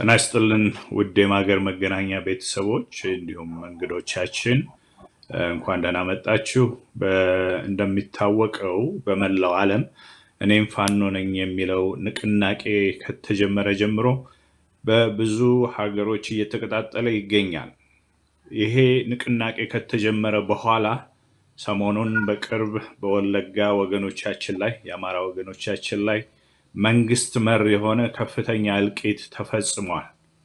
ጤና ይስጥልን ውድ የማገር መገናኛ ቤተሰቦች እንዲሁም እንግዶቻችን እንኳን ደህና መጣችሁ። በ- እንደሚታወቀው በመላው ዓለም እኔም ፋኖ ነኝ የሚለው ንቅናቄ ከተጀመረ ጀምሮ በብዙ ሀገሮች እየተቀጣጠለ ይገኛል። ይሄ ንቅናቄ ከተጀመረ በኋላ ሰሞኑን በቅርብ በወለጋ ወገኖቻችን ላይ የአማራ ወገኖቻችን ላይ መንግስት መር የሆነ ከፍተኛ እልቂት ተፈጽሟል።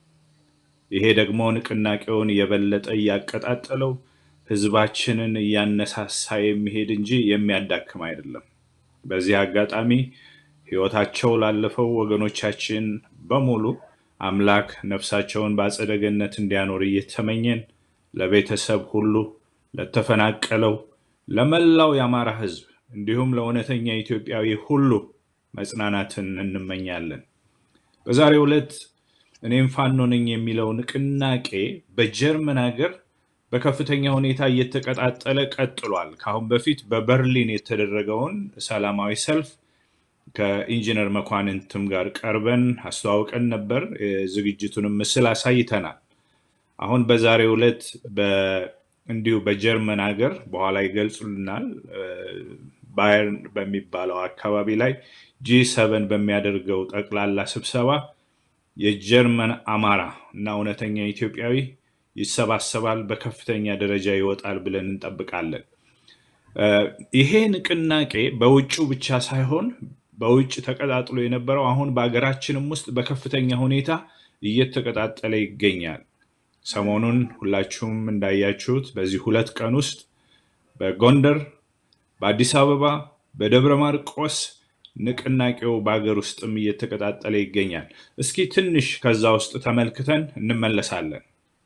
ይሄ ደግሞ ንቅናቄውን የበለጠ እያቀጣጠለው ህዝባችንን እያነሳሳ የሚሄድ እንጂ የሚያዳክም አይደለም። በዚህ አጋጣሚ ህይወታቸው ላለፈው ወገኖቻችን በሙሉ አምላክ ነፍሳቸውን በአጸደ ገነት እንዲያኖር እየተመኘን ለቤተሰብ ሁሉ፣ ለተፈናቀለው፣ ለመላው የአማራ ህዝብ እንዲሁም ለእውነተኛ ኢትዮጵያዊ ሁሉ መጽናናትን እንመኛለን። በዛሬው ዕለት እኔም ፋኖ ነኝ የሚለው ንቅናቄ በጀርመን ሀገር በከፍተኛ ሁኔታ እየተቀጣጠለ ቀጥሏል። ከአሁን በፊት በበርሊን የተደረገውን ሰላማዊ ሰልፍ ከኢንጂነር መኳንንትም ጋር ቀርበን አስተዋውቀን ነበር። የዝግጅቱንም ምስል አሳይተናል። አሁን በዛሬው ዕለት በ- እንዲሁ በጀርመን ሀገር በኋላ ይገልጹልናል ባየርን በሚባለው አካባቢ ላይ ጂ ሰቨን በሚያደርገው ጠቅላላ ስብሰባ የጀርመን አማራ እና እውነተኛ ኢትዮጵያዊ ይሰባሰባል፣ በከፍተኛ ደረጃ ይወጣል ብለን እንጠብቃለን። እ፣ ይሄ ንቅናቄ በውጭው ብቻ ሳይሆን በውጭ ተቀጣጥሎ የነበረው አሁን በሀገራችንም ውስጥ በከፍተኛ ሁኔታ እየተቀጣጠለ ይገኛል። ሰሞኑን ሁላችሁም እንዳያችሁት በዚህ ሁለት ቀን ውስጥ በጎንደር፣ በአዲስ አበባ፣ በደብረ ማርቆስ ንቅናቄው በሀገር ውስጥም እየተቀጣጠለ ይገኛል። እስኪ ትንሽ ከዛ ውስጥ ተመልክተን እንመለሳለን።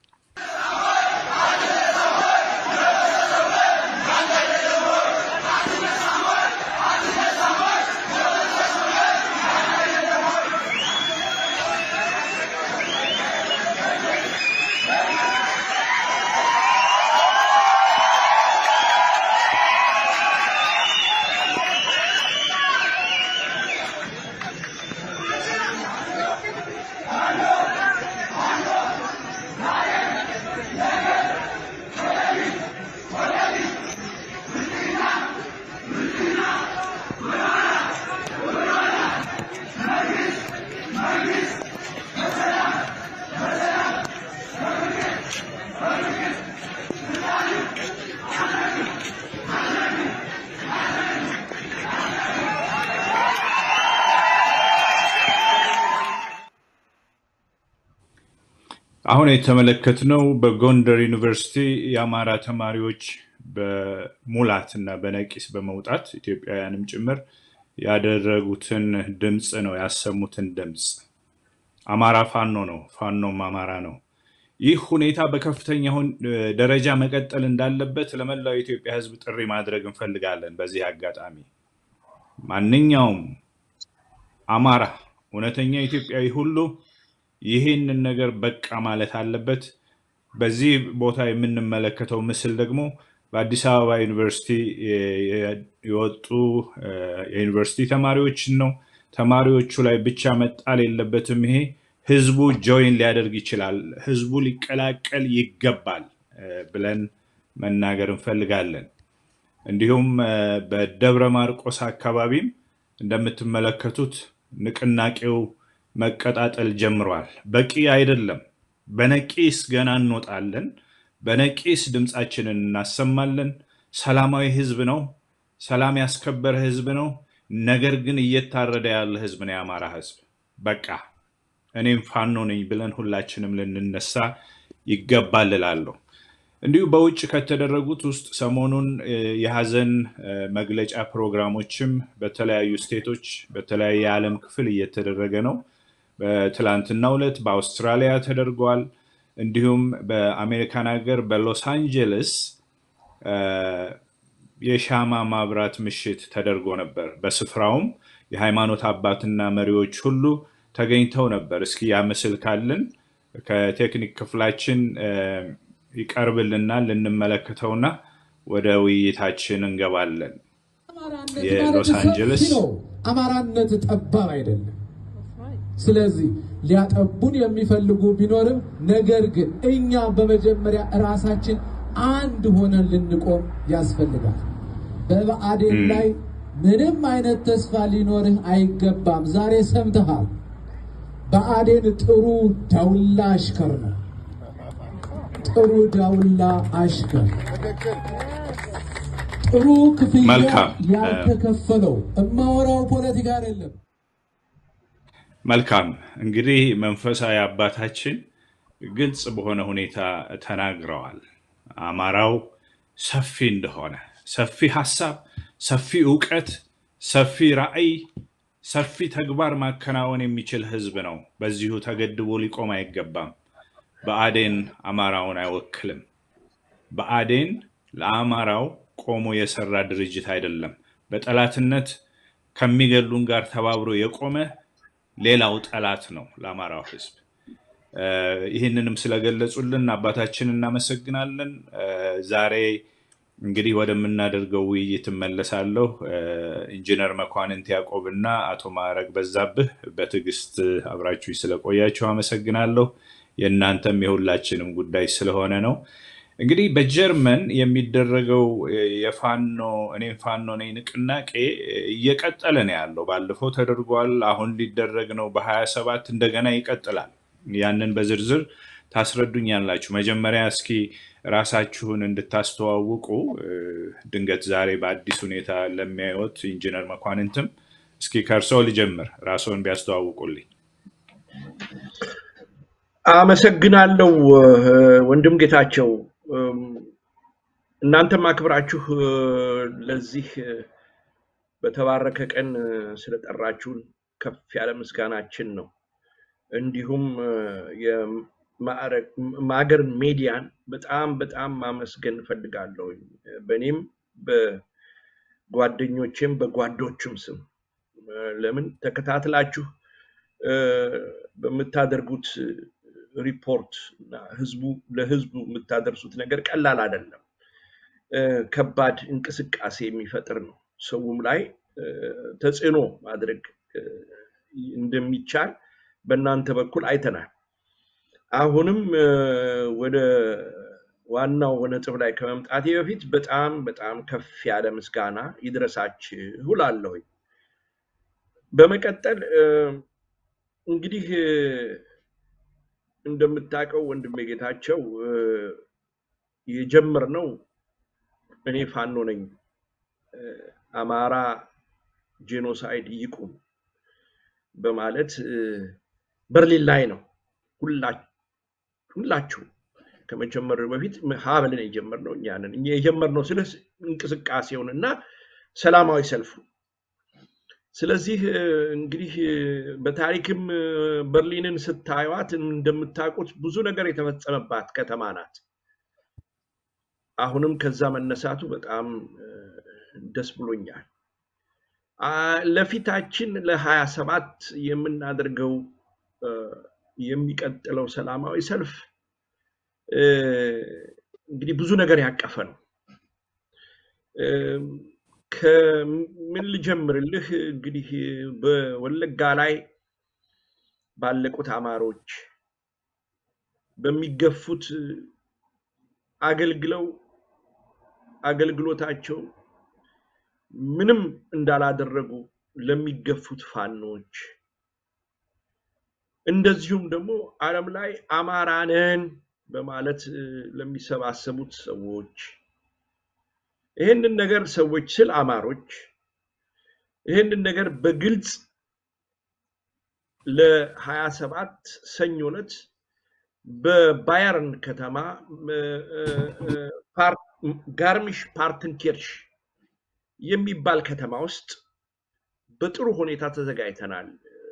አሁን የተመለከትነው በጎንደር ዩኒቨርሲቲ የአማራ ተማሪዎች በሙላት እና በነቂስ በመውጣት ኢትዮጵያውያንም ጭምር ያደረጉትን ድምፅ ነው ያሰሙትን ድምፅ። አማራ ፋኖ ነው፣ ፋኖም አማራ ነው። ይህ ሁኔታ በከፍተኛ ሁን- ደረጃ መቀጠል እንዳለበት ለመላው የኢትዮጵያ ሕዝብ ጥሪ ማድረግ እንፈልጋለን። በዚህ አጋጣሚ ማንኛውም አማራ እውነተኛ ኢትዮጵያዊ ሁሉ ይህንን ነገር በቃ ማለት አለበት። በዚህ ቦታ የምንመለከተው ምስል ደግሞ በአዲስ አበባ ዩኒቨርሲቲ የ- የ- የወጡ እ፣ የዩኒቨርሲቲ ተማሪዎችን ነው። ተማሪዎቹ ላይ ብቻ መጣል የለበትም። ይሄ ህዝቡ ጆይን ሊያደርግ ይችላል፣ ህዝቡ ሊቀላቀል ይገባል እ፣ ብለን መናገር እንፈልጋለን። እንዲሁም እ፣ በደብረ ማርቆስ አካባቢም እንደምትመለከቱት ንቅናቄው መቀጣጠል ጀምሯል። በቂ አይደለም። በነቂስ ገና እንወጣለን። በነቂስ ድምፃችንን እናሰማለን። ሰላማዊ ህዝብ ነው። ሰላም ያስከበረ ህዝብ ነው። ነገር ግን እየታረደ ያለ ህዝብ ነው የአማራ ህዝብ። በቃ እኔም ፋኖ ነኝ ብለን ሁላችንም ልንነሳ ይገባል እላለሁ። እንዲሁ በውጭ ከተደረጉት ውስጥ ሰሞኑን እ፣ የሀዘን እ፣ መግለጫ ፕሮግራሞችም በተለያዩ ስቴቶች በተለያየ የዓለም ክፍል እየተደረገ ነው። በትላንትናው ዕለት በአውስትራሊያ ተደርጓል። እንዲሁም በአሜሪካን ሀገር በሎስ አንጀለስ እ፣ የሻማ ማብራት ምሽት ተደርጎ ነበር። በስፍራውም የሃይማኖት አባትና መሪዎች ሁሉ ተገኝተው ነበር። እስኪ ያ ምስል ካልን ከቴክኒክ ክፍላችን እ፣ ይቀርብልናል ልንመለከተውና ወደ ውይይታችን እንገባለን። አማራነት የሎስ ማለት ሰፊ አንጀለስ ነው። አማራነት ጠባብ አይደለም። ስለዚህ ሊያጠቡን የሚፈልጉ ቢኖርም ነገር ግን እኛ በመጀመሪያ ራሳችን አንድ ሆነን ልንቆም ያስፈልጋል። በብአዴን ላይ ምንም አይነት ተስፋ ሊኖርህ አይገባም። ዛሬ ሰምተሃል። ብአዴን ጥሩ ዳውላ አሽከር ነው። ጥሩ ዳውላ አሽከር ጥሩ ክፍያ መልካም። ያልተከፈለው እማወራው ፖለቲካ አይደለም። መልካም እንግዲህ መንፈሳዊ አባታችን ግልጽ በሆነ ሁኔታ ተናግረዋል። አማራው ሰፊ እንደሆነ፣ ሰፊ ሀሳብ፣ ሰፊ እውቀት፣ ሰፊ ራዕይ፣ ሰፊ ተግባር ማከናወን የሚችል ህዝብ ነው። በዚሁ ተገድቦ ሊቆም አይገባም። ብአዴን አማራውን አይወክልም። ብአዴን ለአማራው ቆሞ የሰራ ድርጅት አይደለም። በጠላትነት ከሚገሉን ጋር ተባብሮ የቆመ ሌላው ጠላት ነው ለአማራው ህዝብ። እ፣ ይህንንም ስለገለጹልን አባታችን እናመሰግናለን። እ፣ ዛሬ እንግዲህ ወደምናደርገው ውይይት እመለሳለሁ። እ፣ ኢንጂነር መኳንንት ያዕቆብ እና አቶ ማዕረግ በዛብህ በትዕግስት አብራችሁ ስለቆያችሁ አመሰግናለሁ። የእናንተም የሁላችንም ጉዳይ ስለሆነ ነው። እንግዲህ በጀርመን የሚደረገው የፋኖ እኔም ፋኖ ነኝ ንቅናቄ እየቀጠለ ነው ያለው። ባለፈው ተደርጓል። አሁን ሊደረግ ነው በሀያ ሰባት እንደገና ይቀጥላል። ያንን በዝርዝር ታስረዱኛላችሁ። መጀመሪያ እስኪ ራሳችሁን እንድታስተዋውቁ እ፣ ድንገት ዛሬ በአዲስ ሁኔታ ለሚያዩት ኢንጂነር መኳንንትም እስኪ ከእርስዎ ልጀምር፣ ራስዎን ቢያስተዋውቁልኝ። አመሰግናለሁ እ፣ ወንድም ጌታቸው እም፣ እናንተም አክብራችሁ እ፣ ለዚህ እ፣ በተባረከ ቀን እ፣ ስለጠራችሁን ከፍ ያለ ምስጋናችን ነው። እንዲሁም እ፣ የማዕረግ- ማገር ሜዲያን በጣም በጣም ማመስገን እፈልጋለሁ። በእኔም በጓደኞቼም በጓዶችም ስም እ፣ ለምን ተከታትላችሁ እ፣ በምታደርጉት ሪፖርት እና ህዝቡ ለህዝቡ የምታደርሱት ነገር ቀላል አይደለም። እ፣ ከባድ እንቅስቃሴ የሚፈጥር ነው። ሰውም ላይ እ፣ ተጽዕኖ ማድረግ እ፣ እንደሚቻል በእናንተ በኩል አይተናል። አሁንም እ፣ ወደ ዋናው ነጥብ ላይ ከመምጣቴ በፊት በጣም በጣም ከፍ ያለ ምስጋና ይድረሳችሁ እላለሁኝ። በመቀጠል እ፣ እንግዲህ እ፣ እንደምታውቀው ወንድሜ ጌታቸው እ፣ የጀመርነው እኔ ፋኖ ነኝ እ፣ አማራ ጄኖሳይድ ይቁም በማለት እ፣ በርሊን ላይ ነው ሁላ- ሁላችሁ ከመጀመር በፊት ሀ ብለን የጀመርነው እኛ ነን። እኛ የጀመርነው ስለ እንቅስቃሴውን እና ሰላማዊ ሰልፉ ስለዚህ እ፣ እንግዲህ እ፣ በታሪክም እ፣ በርሊንን ስታዩት እንደምታውቁት ብዙ ነገር የተፈጸመባት ከተማ ናት። አሁንም ከዛ መነሳቱ በጣም እ፣ ደስ ብሎኛል። አ፣ ለፊታችን ለሀያ ሰባት የምናደርገው እ፣ የሚቀጥለው ሰላማዊ ሰልፍ እ፣ እንግዲህ ብዙ ነገር ያቀፈ ነው። እም፣ ከምን ልጀምርልህ? እንግዲህ በወለጋ ላይ ባለቁት አማሮች በሚገፉት አገልግለው አገልግሎታቸው ምንም እንዳላደረጉ ለሚገፉት ፋኖች እንደዚሁም ደግሞ ዓለም ላይ አማራ ነን በማለት እ፣ ለሚሰባሰቡት ሰዎች ይህንን ነገር ሰዎች ስል አማሮች ይህንን ነገር በግልጽ ለሀያ ሰባት ሰኞ ዕለት በባየርን ከተማ እ፣ እ፣ እ፣ ፓር- ጋርሚሽ ፓርትንኪርሽ የሚባል ከተማ ውስጥ በጥሩ ሁኔታ ተዘጋጅተናል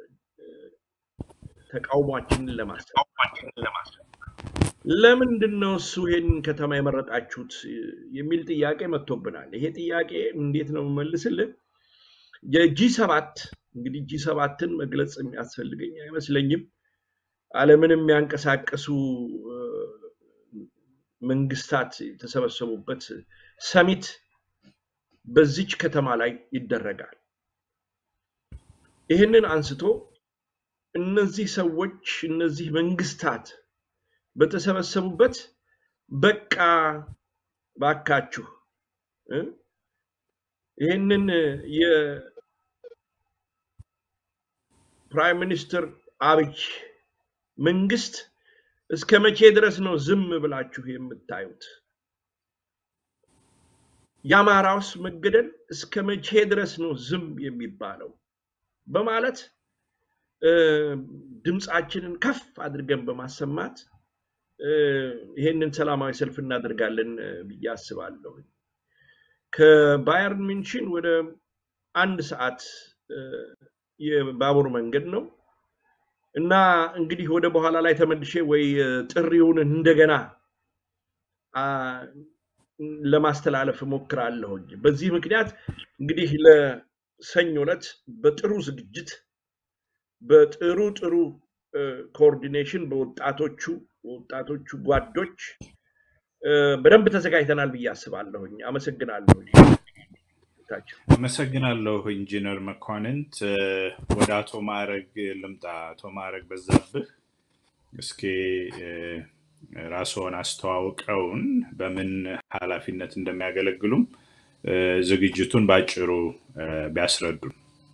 ተቃውሟችንን ለማሰብ። ለምንድን ነው እሱ ይሄንን ከተማ የመረጣችሁት የሚል ጥያቄ መጥቶብናል። ይሄ ጥያቄ እንዴት ነው የምመልስልህ? የጂ ሰባት እንግዲህ ጂ ሰባትን መግለጽ የሚያስፈልገኝ አይመስለኝም። ዓለምን የሚያንቀሳቀሱ እ፣ መንግስታት የተሰበሰቡበት ሰሚት በዚች ከተማ ላይ ይደረጋል። ይህንን አንስቶ እነዚህ ሰዎች እነዚህ መንግስታት በተሰበሰቡበት በቃ ባካችሁ እ ይህንን የፕራይም ሚኒስትር አብይ መንግስት እስከ መቼ ድረስ ነው ዝም ብላችሁ የምታዩት? የአማራውስ መገደል እስከ መቼ ድረስ ነው ዝም የሚባለው? በማለት እ፣ ድምፃችንን ከፍ አድርገን በማሰማት እ፣ ይሄንን ሰላማዊ ሰልፍ እናደርጋለን እ፣ ብዬ አስባለሁ። ከባየርን ሚንሽን ወደ አንድ ሰዓት እ፣ የባቡር መንገድ ነው እና እንግዲህ ወደ በኋላ ላይ ተመልሼ ወይ እ፣ ጥሪውን እንደገና አ፣ ለማስተላለፍ እሞክራለሁኝ። በዚህ ምክንያት እንግዲህ ለሰኞ ዕለት በጥሩ ዝግጅት በጥሩ ጥሩ ኮኦርዲኔሽን በወጣቶቹ ወጣቶቹ ጓዶች እ፣ በደንብ ተዘጋጅተናል ብዬ አስባለሁኝ። አመሰግናለሁ። ታቸው አመሰግናለሁ ኢንጂነር መኳንንት። እ፣ ወደ አቶ ማዕረግ ልምጣ። አቶ ማዕረግ በዛብህ እስኪ እ፣ ራስዎን አስተዋውቀውን በምን ኃላፊነት እንደሚያገለግሉም እ፣ ዝግጅቱን በአጭሩ እ፣ ቢያስረዱን።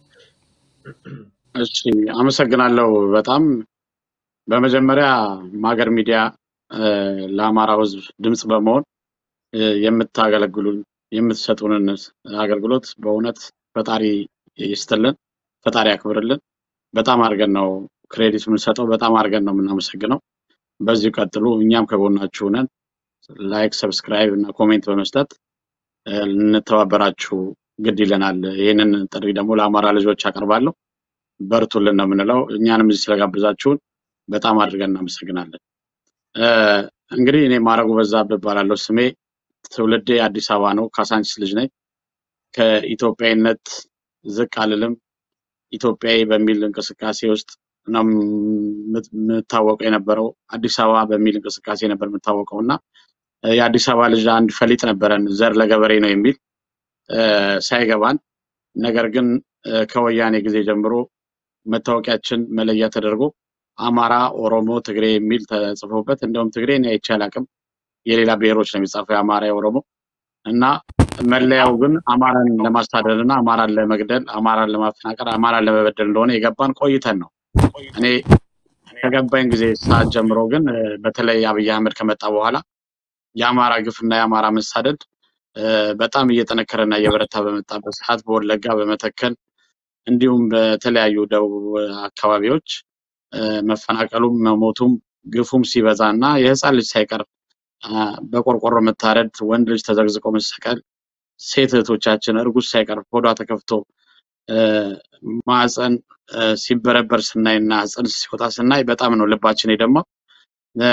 እሺ አመሰግናለሁ በጣም በመጀመሪያ ማገር ሚዲያ እ፣ ለአማራው ሕዝብ ድምፅ በመሆን እ፣ የምታገለግሉን የምትሰጡንን አገልግሎት በእውነት ፈጣሪ ይስጥልን፣ ፈጣሪ ያክብርልን። በጣም አድርገን ነው ክሬዲት የምንሰጠው፣ በጣም አድርገን ነው የምናመሰግነው። በዚሁ ቀጥሉ። እኛም ከጎናችሁ ነን። ላይክ፣ ሰብስክራይብ እና ኮሜንት በመስጠት እ፣ ልንተባበራችሁ ግድ ይለናል። ይህንን ጥሪ ደግሞ ለአማራ ልጆች አቀርባለሁ። በርቱልን ነው የምንለው። እኛንም እዚህ ስለጋብዛችሁን በጣም አድርገን እናመሰግናለን። እ፣ እንግዲህ እኔ ማረጉ በዛብህ እባላለሁ። ስሜ ትውልዴ አዲስ አበባ ነው። ካሳንቺስ ልጅ ነኝ። ከኢትዮጵያዊነት ዝቅ አልልም። ኢትዮጵያዊ በሚል እንቅስቃሴ ውስጥ ነው የምት- የምታወቀው የነበረው። አዲስ አበባ በሚል እንቅስቃሴ ነበር የምታወቀው እና እ፣ የአዲስ አበባ ልጅ አንድ ፈሊጥ ነበረን፣ ዘር ለገበሬ ነው የሚል እ፣ ሳይገባን ነገር ግን እ፣ ከወያኔ ጊዜ ጀምሮ መታወቂያችን መለያ ተደርጎ አማራ፣ ኦሮሞ፣ ትግሬ የሚል ተጽፎበት እንደውም ትግሬ እኔ አይቼ አላውቅም። የሌላ ብሔሮች ነው የሚጻፈው የአማራ፣ የኦሮሞ እና መለያው ግን አማራን ለማሳደድ እና አማራን ለመግደል፣ አማራን ለማፈናቀል፣ አማራን ለመበደል እንደሆነ የገባን ቆይተን ነው። እኔ ከገባኝ ጊዜ ሰዓት ጀምሮ ግን እ፣ በተለይ አብይ አህመድ ከመጣ በኋላ የአማራ ግፍና የአማራ መሳደድ እ፣ በጣም እየጠነከረና እየበረታ በመጣበት ሰዓት በወለጋ በመተከል እንዲሁም በተለያዩ ደቡብ አካባቢዎች እ፣ መፈናቀሉም መሞቱም ግፉም ሲበዛ እና የህፃን ልጅ ሳይቀር አ፣ በቆርቆሮ መታረድ፣ ወንድ ልጅ ተዘግዝቆ መሰቀል፣ ሴት እህቶቻችን እርጉዝ ሳይቀር ሆዷ ተከፍቶ እ፣ ማህፀን እ፣ ሲበረበር ስናይ እና ጽንስ ሲወጣ ስናይ በጣም ነው ልባችን የደማው። እ፣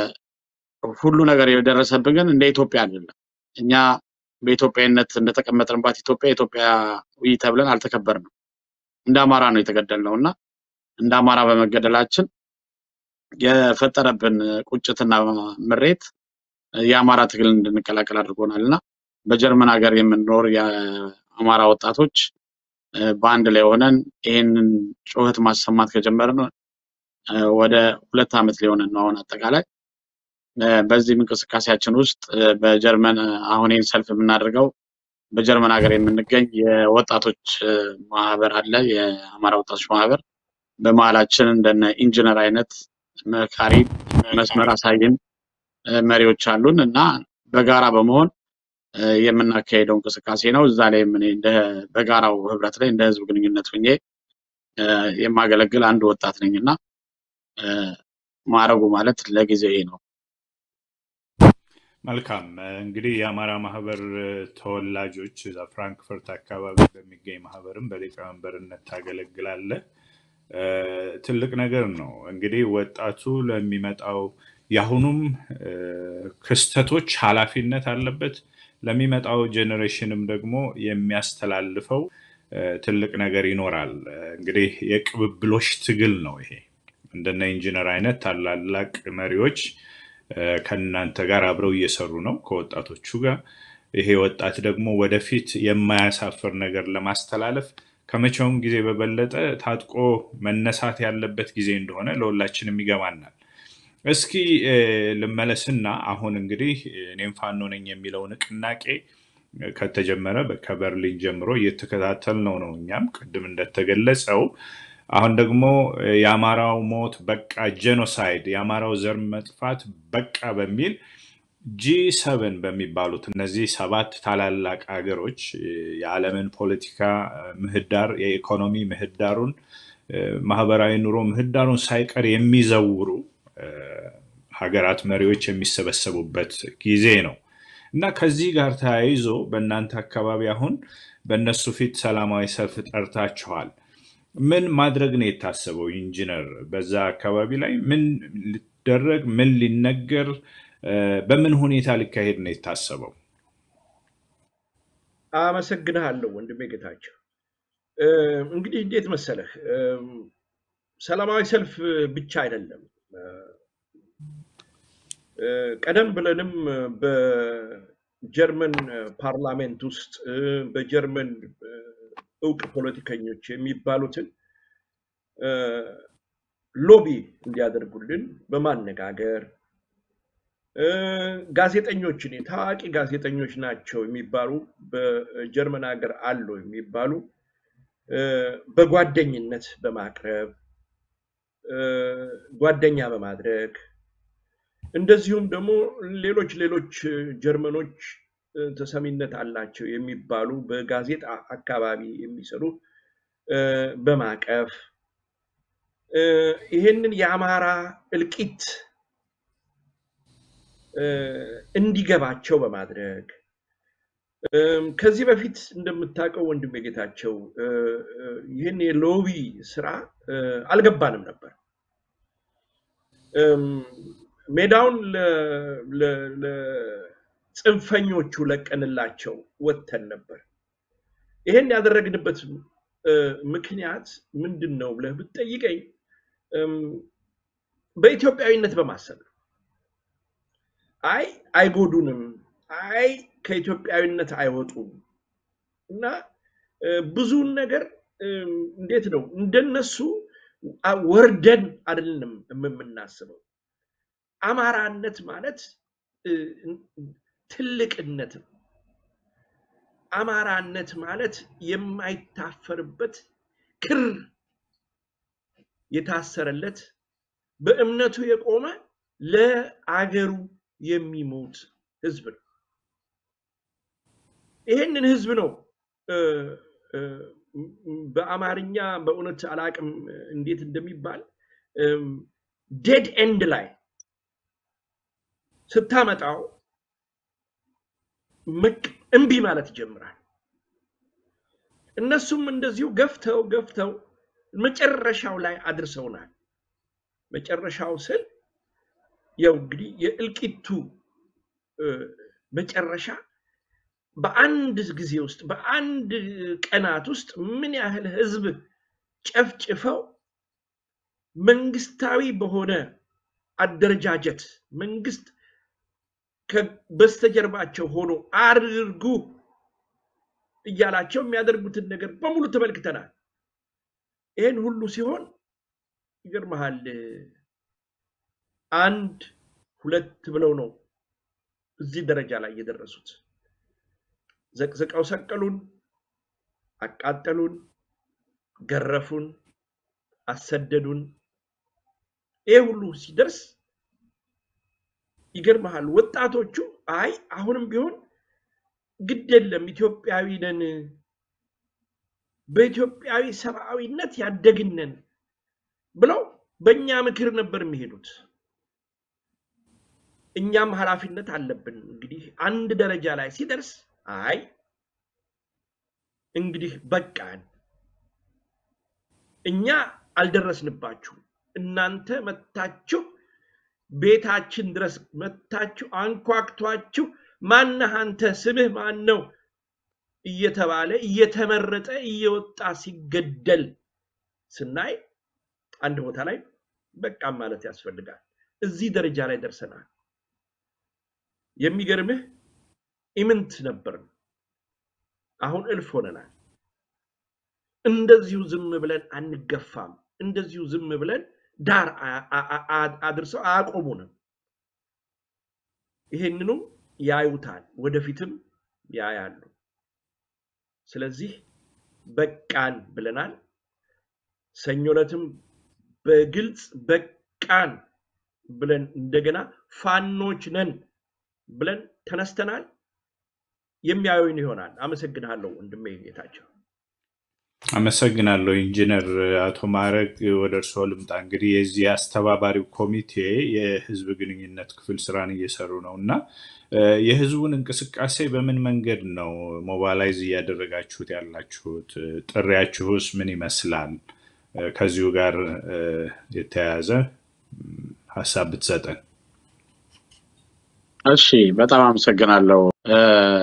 ሁሉ ነገር የደረሰብን ግን እንደ ኢትዮጵያ አይደለም። እኛ በኢትዮጵያዊነት እንደተቀመጥንባት ኢትዮጵያ ኢትዮጵያዊ ተብለን አልተከበርንም። እንደ አማራ ነው የተገደልነው እና እንደ አማራ በመገደላችን የፈጠረብን ቁጭትና ምሬት የአማራ ትግል እንድንቀላቀል አድርጎናል እና በጀርመን ሀገር የምንኖር የአማራ ወጣቶች እ፣ በአንድ ላይ ሆነን ይህንን ጩኸት ማሰማት ከጀመርን እ፣ ወደ ሁለት ዓመት ሊሆነን ነው አሁን አጠቃላይ እ፣ በዚህም እንቅስቃሴያችን ውስጥ እ፣ በጀርመን እ፣ አሁን ይህን ሰልፍ የምናደርገው በጀርመን ሀገር የምንገኝ የወጣቶች እ፣ ማህበር አለ፣ የአማራ ወጣቶች ማህበር። በመሀላችን እንደነ ኢንጂነር አይነት መካሪ መስመር አሳይን እ፣ መሪዎች አሉን እና በጋራ በመሆን እ፣ የምናካሄደው እንቅስቃሴ ነው። እዛ ላይ እኔ እንደ በጋራው ህብረት ላይ እንደ ህዝብ ግንኙነት ሆኜ እ፣ የማገለግል አንድ ወጣት ነኝ እና እ፣ ማዕረጉ ማለት ለጊዜው ይሄ ነው። መልካም እንግዲህ የአማራ ማህበር ተወላጆች እዛ ፍራንክፈርት አካባቢ በሚገኝ ማህበርም በሊቀመንበርነት ታገለግላለህ። እ፣ ትልቅ ነገር ነው። እንግዲህ ወጣቱ ለሚመጣው የአሁኑም እ፣ ክስተቶች ኃላፊነት አለበት። ለሚመጣው ጄኔሬሽንም ደግሞ የሚያስተላልፈው እ፣ ትልቅ ነገር ይኖራል። እ፣ እንግዲህ የቅብብሎሽ ትግል ነው ይሄ። እንደነ ኢንጂነር አይነት ታላላቅ መሪዎች እ፣ ከእናንተ ጋር አብረው እየሰሩ ነው ከወጣቶቹ ጋር። ይሄ ወጣት ደግሞ ወደፊት የማያሳፍር ነገር ለማስተላለፍ ከመቼውም ጊዜ በበለጠ ታጥቆ መነሳት ያለበት ጊዜ እንደሆነ ለሁላችንም ይገባናል። እስኪ እ፣ ልመለስና አሁን እንግዲህ እኔም ፋኖ ነኝ የሚለው ንቅናቄ ከተጀመረ ከበርሊን ጀምሮ እየተከታተል ነው ነው እኛም ቅድም እንደተገለጸው አሁን ደግሞ የአማራው ሞት በቃ ጄኖሳይድ የአማራው ዘር መጥፋት በቃ በሚል ጂ ሰቨን በሚባሉት እነዚህ ሰባት ታላላቅ ሀገሮች እ፣ የዓለምን ፖለቲካ እ፣ ምህዳር የኢኮኖሚ ምህዳሩን እ፣ ማህበራዊ ኑሮ ምህዳሩን ሳይቀር የሚዘውሩ እ፣ ሀገራት መሪዎች የሚሰበሰቡበት ጊዜ ነው እና ከዚህ ጋር ተያይዞ በእናንተ አካባቢ አሁን በእነሱ ፊት ሰላማዊ ሰልፍ ጠርታችኋል። ምን ማድረግ ነው የታሰበው? ኢንጂነር፣ በዛ አካባቢ ላይ ምን ሊደረግ ምን ሊነገር እ፣ በምን ሁኔታ ሊካሄድ ነው የታሰበው? አመሰግንሃለሁ ወንድሜ ጌታቸው። እ፣ እንግዲህ እንዴት መሰለህ እም፣ ሰላማዊ ሰልፍ ብቻ አይደለም። እ፣ እ፣ ቀደም ብለንም በጀርመን ፓርላሜንት ውስጥ እ፣ በጀርመን እ፣ እውቅ ፖለቲከኞች የሚባሉትን እ፣ ሎቢ እንዲያደርጉልን በማነጋገር እ፣ ጋዜጠኞችን ታዋቂ ጋዜጠኞች ናቸው የሚባሉ በጀርመን ሀገር አሉ የሚባሉ እ፣ በጓደኝነት በማቅረብ እ፣ ጓደኛ በማድረግ እንደዚሁም ደግሞ ሌሎች ሌሎች ጀርመኖች እ፣ ተሰሚነት አላቸው የሚባሉ በጋዜጣ አካባቢ የሚሰሩ እ፣ በማቀፍ እ፣ ይህንን የአማራ እልቂት እ፣ እንዲገባቸው በማድረግ እም፣ ከዚህ በፊት እንደምታውቀው ወንድሜ ጌታቸው እ፣ እ፣ ይህን የሎቢ ስራ እ፣ አልገባንም ነበር። እም፣ ሜዳውን ለ- ለ- ለጽንፈኞቹ ለቀንላቸው ወጥተን ነበር። ይሄን ያደረግንበት እ፣ ምክንያት ምንድን ነው ብለህ ብትጠይቀኝ እም፣ በኢትዮጵያዊነት በማሰብ ነው። አይ አይጎዱንም፣ አይ ከኢትዮጵያዊነት አይወጡም እና እ፣ ብዙውን ነገር እም፣ እንዴት ነው እንደነሱ አ- ወርደን አይደለም የምናስበው። አማራነት ማለት እ፣ ትልቅነት ነው። አማራነት ማለት የማይታፈርበት ክር የታሰረለት በእምነቱ የቆመ ለአገሩ የሚሞት ህዝብ ነው። ይህንን ህዝብ ነው እ፣ እ፣ በአማርኛ በእውነት አላቅም እንዴት እንደሚባል ዴድ ኤንድ ላይ ስታመጣው ምቅ- እምቢ ማለት ይጀምራል። እነሱም እንደዚሁ ገፍተው ገፍተው መጨረሻው ላይ አድርሰውናል። መጨረሻው ስል ያው እንግዲህ የእልቂቱ እ፣ መጨረሻ በአንድ ጊዜ ውስጥ በአንድ ቀናት ውስጥ ምን ያህል ህዝብ ጨፍጭፈው መንግስታዊ በሆነ አደረጃጀት መንግስት ከ- በስተጀርባቸው ሆኖ አድርጉ እያላቸው የሚያደርጉትን ነገር በሙሉ ተመልክተናል። ይህን ሁሉ ሲሆን ይገርመሃል፣ አንድ ሁለት ብለው ነው እዚህ ደረጃ ላይ የደረሱት። ዘቅዝቀው ሰቀሉን፣ አቃጠሉን፣ ገረፉን፣ አሰደዱን። ይሄ ሁሉ ሲደርስ ይገርመሃል ወጣቶቹ አይ አሁንም ቢሆን ግድ የለም ኢትዮጵያዊ ነን፣ በኢትዮጵያዊ ሰብአዊነት ያደግነን ብለው በእኛ ምክር ነበር የሚሄዱት። እኛም ኃላፊነት አለብን። እንግዲህ አንድ ደረጃ ላይ ሲደርስ አይ እንግዲህ በቃን፣ እኛ አልደረስንባችሁም፣ እናንተ መታችሁ ቤታችን ድረስ መታችሁ አንኳክቷችሁ ማነህ አንተ ስምህ ማን ነው እየተባለ እየተመረጠ እየወጣ ሲገደል ስናይ አንድ ቦታ ላይ በቃም ማለት ያስፈልጋል። እዚህ ደረጃ ላይ ደርሰናል። የሚገርምህ ኢምንት ነበርን፣ አሁን እልፍ ሆነናል። እንደዚሁ ዝም ብለን አንገፋም። እንደዚሁ ዝም ብለን ዳር አ- አ- አ- አድርሰው አያቆሙንም። ይሄንኑም ያዩታል፣ ወደፊትም ያያሉ። ስለዚህ በቃን ብለናል። ሰኞ ዕለትም በግልጽ በቃን ብለን እንደገና ፋኖች ነን ብለን ተነስተናል። የሚያዩን ይሆናል። አመሰግንሃለሁ ወንድሜ ጌታቸው። አመሰግናለሁ ኢንጂነር አቶ ማዕረግ ወደ እርስዎ ልምጣ። እንግዲህ የዚህ አስተባባሪው ኮሚቴ የህዝብ ግንኙነት ክፍል ስራን እየሰሩ ነው እና እ፣ የህዝቡን እንቅስቃሴ በምን መንገድ ነው ሞባላይዝ እያደረጋችሁት ያላችሁት? እ፣ ጥሪያችሁስ ምን ይመስላል? እ፣ ከዚሁ ጋር እ፣ የተያያዘ ም፣ ሀሳብ ብትሰጠን። እሺ በጣም አመሰግናለሁ። እ፣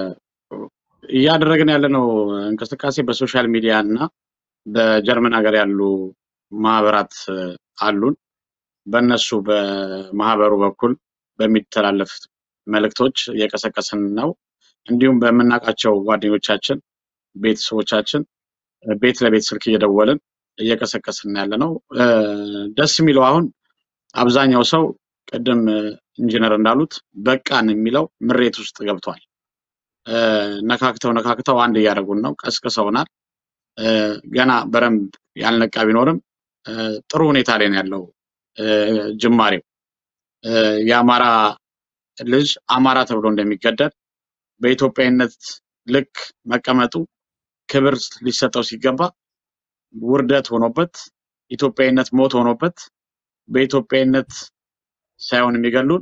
እያደረግን ያለነው እንቅስቃሴ በሶሻል ሚዲያ እና በጀርመን ሀገር ያሉ ማህበራት እ፣ አሉን። በእነሱ በማህበሩ በኩል በሚተላለፍ መልእክቶች እየቀሰቀስን ነው። እንዲሁም በምናውቃቸው ጓደኞቻችን፣ ቤተሰቦቻችን እ፣ ቤት ለቤት ስልክ እየደወልን እየቀሰቀስን ያለ ነው። እ፣ ደስ የሚለው አሁን አብዛኛው ሰው ቅድም እ፣ ኢንጂነር እንዳሉት በቃን የሚለው ምሬት ውስጥ ገብቷል። እ፣ ነካክተው ነካክተው አንድ እያደረጉን ነው፣ ቀስቅሰውናል። እ፣ ገና በደንብ ያልነቃ ቢኖርም እ፣ ጥሩ ሁኔታ ላይ ነው ያለው እ፣ ጅማሬው። እ፣ የአማራ ልጅ አማራ ተብሎ እንደሚገደል በኢትዮጵያዊነት ልክ መቀመጡ ክብር ሊሰጠው ሲገባ ውርደት ሆኖበት ኢትዮጵያዊነት ሞት ሆኖበት በኢትዮጵያዊነት ሳይሆን የሚገሉን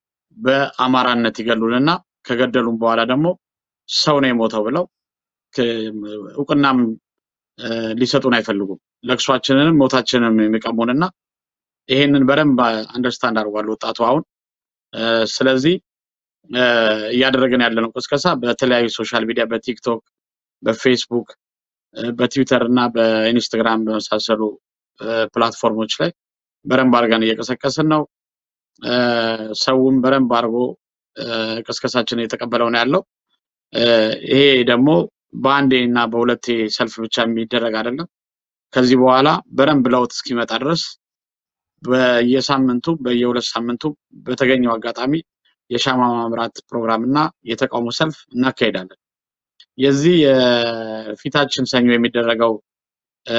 በአማራነት ይገሉንና ከገደሉን በኋላ ደግሞ ሰው ነው የሞተው ብለው ክ- እውቅናም እ፣ ሊሰጡን አይፈልጉም። ለቅሷችንንም ሞታችንንም የሚቀሙንና ይሄንን በደንብ አንደርስታንድ አድርጓል ወጣቱ አሁን። እ፣ ስለዚህ እ፣ እያደረግን ያለነው ቅስቀሳ በተለያዩ ሶሻል ሚዲያ በቲክቶክ፣ በፌስቡክ፣ እ፣ በትዊተር እና በኢንስታግራም በመሳሰሉ እ፣ ፕላትፎርሞች ላይ በደንብ አድርገን እየቀሰቀስን ነው። እ፣ ሰውም በደንብ አድርጎ እ፣ ቅስቀሳችንን እየተቀበለው ነው ያለው። እ፣ ይሄ ደግሞ በአንዴ እና በሁለቴ ሰልፍ ብቻ የሚደረግ አይደለም። ከዚህ በኋላ በደንብ ለውጥ እስኪመጣ ድረስ በየሳምንቱ በየሁለት ሳምንቱ በተገኘው አጋጣሚ የሻማ ማምራት ፕሮግራም እና የተቃውሞ ሰልፍ እናካሄዳለን። የዚህ የፊታችን ሰኞ የሚደረገው እ፣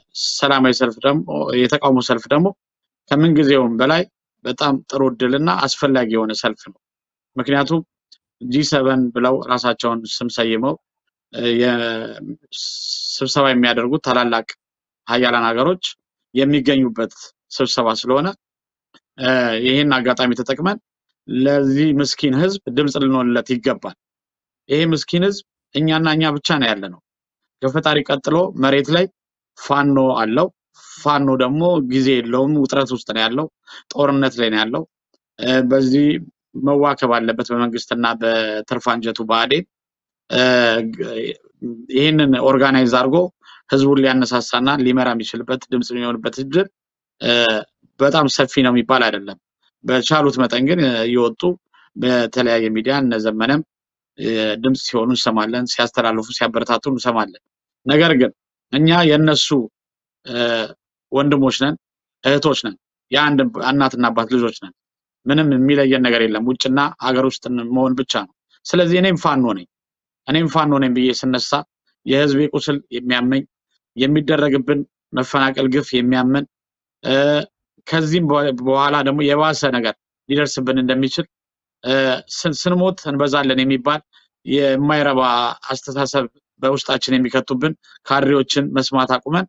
ሰላማዊ ሰልፍ ደግሞ የተቃውሞ ሰልፍ ደግሞ ከምንጊዜውም በላይ በጣም ጥሩ እድልና አስፈላጊ የሆነ ሰልፍ ነው። ምክንያቱም ጂ ሰቨን ብለው ራሳቸውን ስም ሰይመው እ፣ የ- ስብሰባ የሚያደርጉት ታላላቅ ሀያላን ሀገሮች የሚገኙበት ስብሰባ ስለሆነ እ፣ ይህን አጋጣሚ ተጠቅመን ለዚህ ምስኪን ህዝብ ድምፅ ልንሆንለት ይገባል። ይሄ ምስኪን ህዝብ እኛና እኛ ብቻ ነው ያለ ነው። ከፈጣሪ ቀጥሎ መሬት ላይ ፋኖ አለው። ፋኖ ደግሞ ጊዜ የለውም፣ ውጥረት ውስጥ ነው ያለው፣ ጦርነት ላይ ነው ያለው። እ፣ በዚህ መዋከብ አለበት በመንግስትና በትርፍ አንጀቱ ብአዴን እ፣ ግ- ይህንን ኦርጋናይዝ አድርጎ ህዝቡን ሊያነሳሳና ሊመራ የሚችልበት ድምፅ የሚሆንበት እድል እ፣ በጣም ሰፊ ነው የሚባል አይደለም። በቻሉት መጠን ግን እ፣ እየወጡ በተለያየ ሚዲያ እነ ዘመነም እ፣ ድምፅ ሲሆኑ እንሰማለን፣ ሲያስተላልፉ ሲያበረታቱ እንሰማለን። ነገር ግን እኛ የእነሱ እ፣ ወንድሞች ነን፣ እህቶች ነን፣ የአንድ እናትና አባት ልጆች ነን። ምንም የሚለየን ነገር የለም። ውጭና ሀገር ውስጥ መሆን ብቻ ነው። ስለዚህ እኔም ፋኖ ነኝ እኔም ፋኖ ነኝ ብዬ ስነሳ የህዝቤ ቁስል የሚያመኝ የሚደረግብን መፈናቀል፣ ግፍ የሚያመን እ፣ ከዚህም በ- በኋላ ደግሞ የባሰ ነገር ሊደርስብን እንደሚችል እ፣ ስን- ስንሞት እንበዛለን የሚባል የማይረባ አስተሳሰብ በውስጣችን የሚከቱብን ካድሬዎችን መስማት አቁመን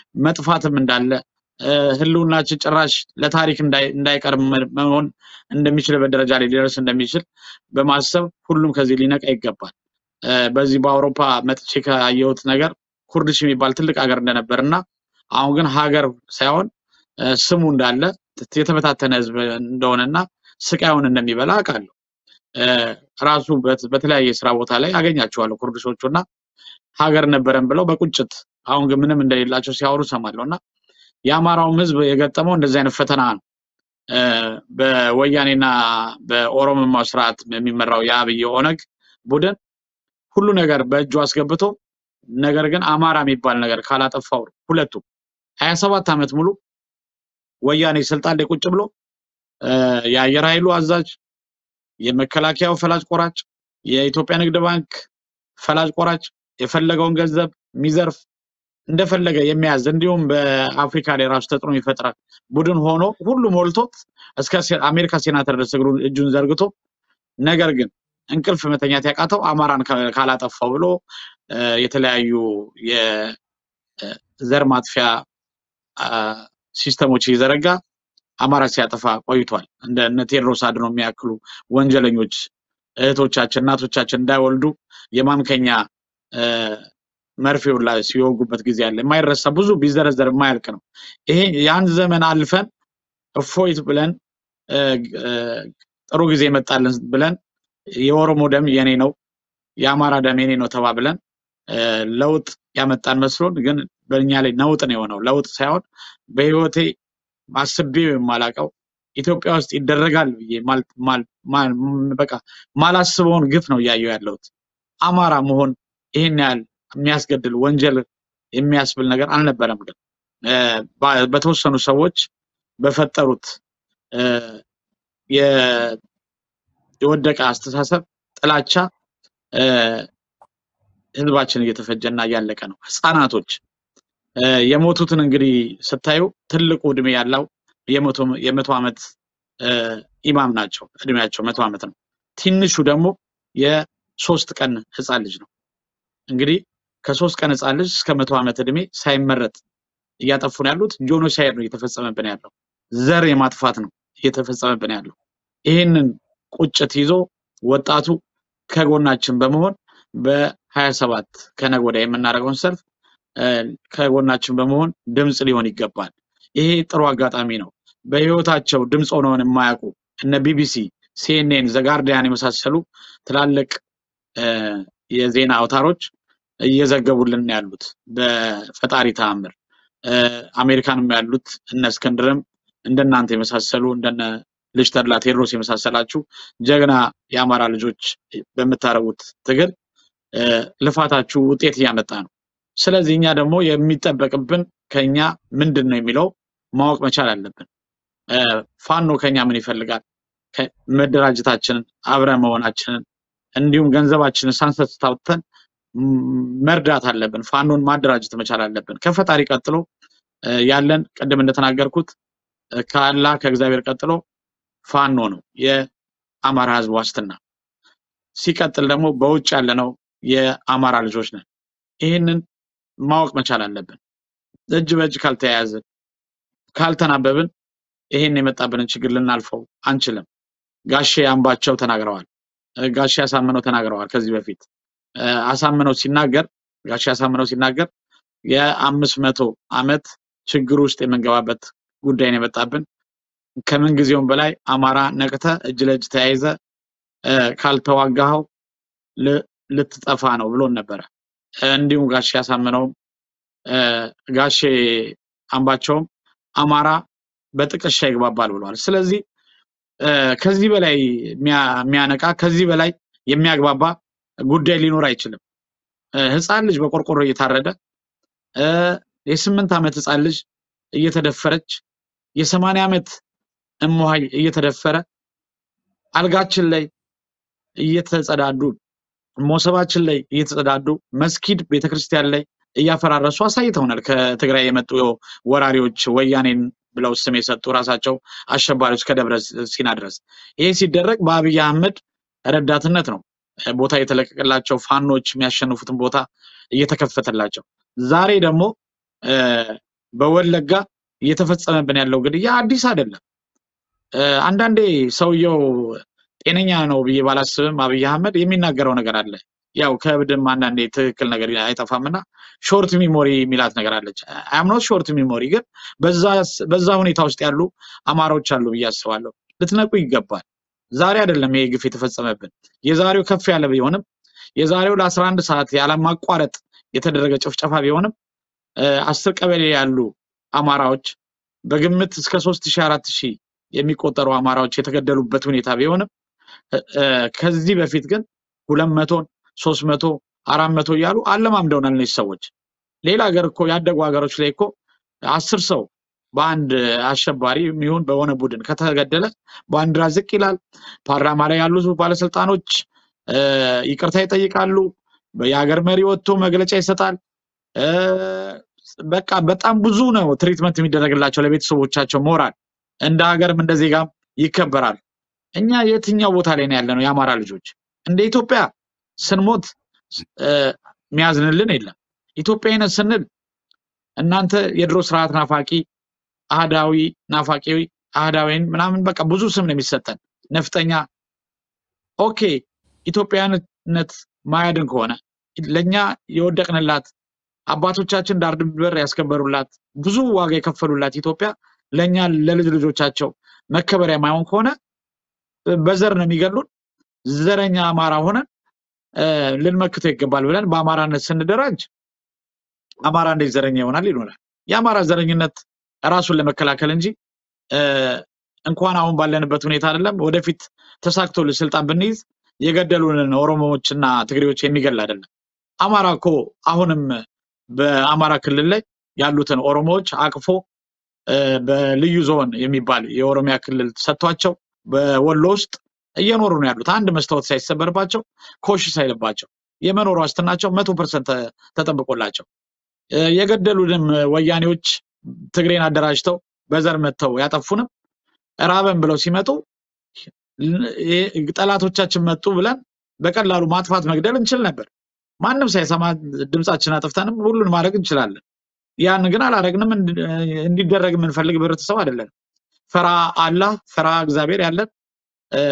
መጥፋትም እንዳለ እ፣ ህልውናችን ጭራሽ ለታሪክ እንዳይ- እንዳይቀር መ- መሆን እንደሚችልበት ደረጃ ላይ ሊደርስ እንደሚችል በማሰብ ሁሉም ከዚህ ሊነቃ ይገባል። እ፣ በዚህ በአውሮፓ መጥቼ ካየሁት ነገር ኩርድሽ የሚባል ትልቅ ሀገር እንደነበር እና አሁን ግን ሀገር ሳይሆን እ፣ ስሙ እንዳለ የተበታተነ ህዝብ እንደሆነና ስቃዩን እንደሚበላ አውቃለሁ። እ፣ ራሱ በት- በተለያየ የስራ ቦታ ላይ አገኛቸዋለሁ ኩርድሾቹ እና ሀገር ነበረን ብለው በቁጭት አሁን ግን ምንም እንደሌላቸው ሲያወሩ ሰማለሁ እና የአማራውም ህዝብ የገጠመው እንደዚህ አይነት ፈተና ነው። እ፣ በወያኔና በኦሮሞማው ስርዓት የሚመራው የአብይ ኦነግ ቡድን ሁሉ ነገር በእጁ አስገብቶ ነገር ግን አማራ የሚባል ነገር ካላጠፋው ሁለቱም ሀያ ሰባት ዓመት ሙሉ ወያኔ ስልጣን ላይ ቁጭ ብሎ እ፣ የአየር ኃይሉ አዛዥ፣ የመከላከያው ፈላጭ ቆራጭ፣ የኢትዮጵያ ንግድ ባንክ ፈላጭ ቆራጭ፣ የፈለገውን ገንዘብ የሚዘርፍ እንደፈለገ የሚያዝ እንዲሁም በአፍሪካ ላይ ራሱ ተጽዕኖ የሚፈጥራል ቡድን ሆኖ ሁሉ ሞልቶት እስከ ሴ- አሜሪካ ሴናተር ድረስ እግሩን እጁን ዘርግቶ ነገር ግን እንቅልፍ መተኛት ያቃተው አማራን ካ- ካላጠፋው ብሎ እ፣ የተለያዩ የዘር ማጥፊያ አ፣ ሲስተሞች እየዘረጋ አማራ ሲያጠፋ ቆይቷል። እንደ እነ ቴዎድሮስ አድኖ የሚያክሉ ወንጀለኞች እህቶቻችን እናቶቻችን እንዳይወልዱ የማምከኛ እ፣ መርፌውን ላይ ሲወጉበት ጊዜ አለ። የማይረሳ ብዙ ቢዘረዘር የማያልቅ ነው። ይሄ ያን ዘመን አልፈን እፎይት ብለን እ፣ እ፣ ጥሩ ጊዜ መጣልን ብለን የኦሮሞ ደም የኔ ነው የአማራ ደም የኔ ነው ተባብለን እ፣ ለውጥ ያመጣን መስሎን ግን በእኛ ላይ ነውጥ ነው የሆነው። ለውጥ ሳይሆን በህይወቴ አስቤው የማላቀው ኢትዮጵያ ውስጥ ይደረጋል ብዬ ማል- ማል- ማል- በቃ ማላስበውን ግፍ ነው እያየሁ ያለሁት። አማራ መሆን ይህን ያህል የሚያስገድል ወንጀል የሚያስብል ነገር አልነበረም። ግን እ፣ ባ- በተወሰኑ ሰዎች በፈጠሩት እ፣ የ- የወደቀ አስተሳሰብ ጥላቻ እ፣ ህዝባችን እየተፈጀና እያለቀ ነው። ህፃናቶች እ፣ የሞቱትን እንግዲህ ስታዩ ትልቁ እድሜ ያለው የመቶ የመቶ ዓመት እ፣ ኢማም ናቸው። እድሜያቸው መቶ ዓመት ነው። ትንሹ ደግሞ የሶስት ቀን ህፃን ልጅ ነው። እንግዲህ ከሶስት ቀን ህፃን ልጅ እስከ መቶ ዓመት እድሜ ሳይመረጥ እያጠፉ ነው ያሉት። ጆኖሳይድ ነው እየተፈጸመብን ያለው። ዘር የማጥፋት ነው እየተፈጸመብን ያለው። ይህንን ቁጭት ይዞ ወጣቱ ከጎናችን በመሆን በሀያ ሰባት ከነገ ወዲያ የምናደርገውን ሰልፍ እ፣ ከጎናችን በመሆን ድምፅ ሊሆን ይገባል። ይሄ ጥሩ አጋጣሚ ነው። በህይወታቸው ድምፅ ሆነውን የማያውቁ እነ ቢቢሲ፣ ሲኤንኤን፣ ዘጋርዲያን የመሳሰሉ ትላልቅ እ፣ የዜና አውታሮች እየዘገቡልን ነው ያሉት በፈጣሪ ተአምር እ፣ አሜሪካንም ያሉት እነ እስክንድርም እንደናንተ የመሳሰሉ እንደነ ልጅ ተድላ ቴዎድሮስ የመሳሰላችሁ ጀግና የአማራ ልጆች በምታደርጉት ትግል እ፣ ልፋታችሁ ውጤት እያመጣ ነው። ስለዚህ እኛ ደግሞ የሚጠበቅብን ከኛ ምንድን ነው የሚለው ማወቅ መቻል አለብን። እ፣ ፋኖ ከኛ ምን ይፈልጋል? ከ- መደራጀታችንን አብረን መሆናችንን እንዲሁም ገንዘባችንን ሳንሰስት አውጥተን ም- መርዳት አለብን። ፋኖን ማደራጀት መቻል አለብን። ከፈጣሪ ቀጥሎ እ፣ ያለን ቅድም እንደተናገርኩት እ፣ ከአላህ ከእግዚአብሔር ቀጥሎ ፋኖ ነው የአማራ ህዝብ ዋስትና። ሲቀጥል ደግሞ በውጭ ያለነው የአማራ ልጆች ነን። ይህንን ማወቅ መቻል አለብን። እጅ በእጅ ካልተያያዝን ካልተናበብን ይሄን የመጣብንን ችግር ልናልፈው አንችልም። ጋሼ አምባቸው ተናግረዋል። እ፣ ጋሼ አሳምነው ተናግረዋል። ከዚህ በፊት እ፣ አሳምነው ሲናገር ጋሼ አሳምነው ሲናገር የአምስት መቶ ዓመት ችግር ውስጥ የምንገባበት ጉዳይ ነው የመጣብን። ከምን ጊዜውም በላይ አማራ ነቅተ እጅ ለእጅ ተያይዘ እ፣ ካልተዋጋኸው ል- ልትጠፋ ነው ብሎን ነበረ። እ፣ እንዲሁም ጋሼ አሳምነውም እ፣ ጋሼ አምባቸውም አማራ በጥቅሻ ይግባባል ብለዋል። ስለዚህ እ፣ ከዚህ በላይ የሚያ- የሚያነቃ ከዚህ በላይ የሚያግባባ ጉዳይ ሊኖር አይችልም። እ፣ ህፃን ልጅ በቆርቆሮ እየታረደ እ፣ የስምንት ዓመት ህፃን ልጅ እየተደፈረች የሰማንያ ዓመት እሞሃይ እየተደፈረ አልጋችን ላይ እየተጸዳዱ ሞሰባችን ላይ እየተጸዳዱ መስጊድ ቤተክርስቲያን ላይ እያፈራረሱ አሳይተውናል። ከትግራይ የመጡ ወራሪዎች ወያኔን ብለው ስም የሰጡ ራሳቸው አሸባሪዎች ከደብረ ሲና ድረስ ይሄ ሲደረግ በአብይ አህመድ ረዳትነት ነው። ቦታ የተለቀቀላቸው ፋኖች የሚያሸንፉትን ቦታ እየተከፈተላቸው ዛሬ ደግሞ እ፣ በወለጋ እየተፈጸመብን ያለው ግድያ አዲስ አይደለም። እ፣ አንዳንዴ ሰውየው ጤነኛ ነው ብዬ ባላስብም አብይ አህመድ የሚናገረው ነገር አለ። ያው ከእብድም አንዳንዴ ትክክል ነገር አይጠፋምና ሾርት ሚሞሪ የሚላት ነገር አለች። አምኖት ሾርት ሚሞሪ ግን በዛ በዛ ሁኔታ ውስጥ ያሉ አማራዎች አሉ ብዬ አስባለሁ። ልትነቁ ይገባል። ዛሬ አይደለም ይሄ ግፍ የተፈጸመብን። የዛሬው ከፍ ያለ ቢሆንም የዛሬው ለአስራ አንድ ሰዓት ያለማቋረጥ የተደረገ ጭፍጨፋ ቢሆንም እ፣ አስር ቀበሌ ያሉ አማራዎች በግምት እስከ ሶስት ሺህ አራት ሺህ የሚቆጠሩ አማራዎች የተገደሉበት ሁኔታ ቢሆንም እ፣ እ፣ ከዚህ በፊት ግን ሁለት መቶን ሶስት መቶ አራት መቶ እያሉ አለማምደውናል እነዚህ ሰዎች። ሌላ ሀገር እኮ ያደጉ ሀገሮች ላይ እኮ አስር ሰው በአንድ አሸባሪ የሚሆን በሆነ ቡድን ከተገደለ ባንዲራ ዝቅ ይላል። ፓርላማ ላይ ያሉ ባለስልጣኖች እ፣ ይቅርታ ይጠይቃሉ። የሀገር መሪ ወጥቶ መግለጫ ይሰጣል። እ፣ በቃ በጣም ብዙ ነው ትሪትመንት የሚደረግላቸው ለቤተሰቦቻቸው ሞራል፣ እንደ ሀገርም እንደ ዜጋም ይከበራል። እኛ የትኛው ቦታ ላይ ነው ያለነው? የአማራ ልጆች እንደ ኢትዮጵያ ስንሞት እ፣ የሚያዝንልን የለም። ኢትዮጵያዊነት ስንል እናንተ የድሮ ስርዓት ናፋቂ አህዳዊ ናፋቂ አህዳዊን ምናምን በቃ ብዙ ስም ነው የሚሰጠን ነፍጠኛ ኦኬ ኢትዮጵያዊነት ማያድን ከሆነ ለእኛ የወደቅንላት አባቶቻችን ዳር ድንበር ያስከበሩላት ብዙ ዋጋ የከፈሉላት ኢትዮጵያ ለእኛ ለልጅ ልጆቻቸው መከበሪያ ማይሆን ከሆነ በዘር ነው የሚገሉን። ዘረኛ አማራ ሆነን እ፣ ልንመክተው ይገባል ብለን በአማራነት ስንደራጅ አማራ እንዴት ዘረኛ ይሆናል ይሉናል። የአማራ ዘረኝነት ራሱን ለመከላከል እንጂ እ፣ እንኳን አሁን ባለንበት ሁኔታ አይደለም ወደፊት ተሳክቶልን ስልጣን ብንይዝ የገደሉንን ኦሮሞዎችና ትግሬዎች የሚገል አይደለም። አማራ እኮ አሁንም በአማራ ክልል ላይ ያሉትን ኦሮሞዎች አቅፎ እ፣ በልዩ ዞን የሚባል የኦሮሚያ ክልል ሰጥቷቸው በወሎ ውስጥ እየኖሩ ነው ያሉት። አንድ መስታወት ሳይሰበርባቸው ኮሽ ሳይልባቸው የመኖር ዋስትናቸው መቶ ፐርሰንት ተጠብቆላቸው እ፣ የገደሉንም ወያኔዎች ትግሬን አደራጅተው በዘር መጥተው ያጠፉንም ራበን ብለው ሲመጡ ል- ይሄ ጠላቶቻችን መጡ ብለን በቀላሉ ማጥፋት መግደል እንችል ነበር። ማንም ሳይሰማ ድምፃችን አጥፍተንም ሁሉን ማድረግ እንችላለን። ያን ግን አላደረግንም። እንዲ- እንዲደረግ የምንፈልግ ህብረተሰብ አይደለንም። ፈራ አላህ ፈራ እግዚአብሔር ያለን እ፣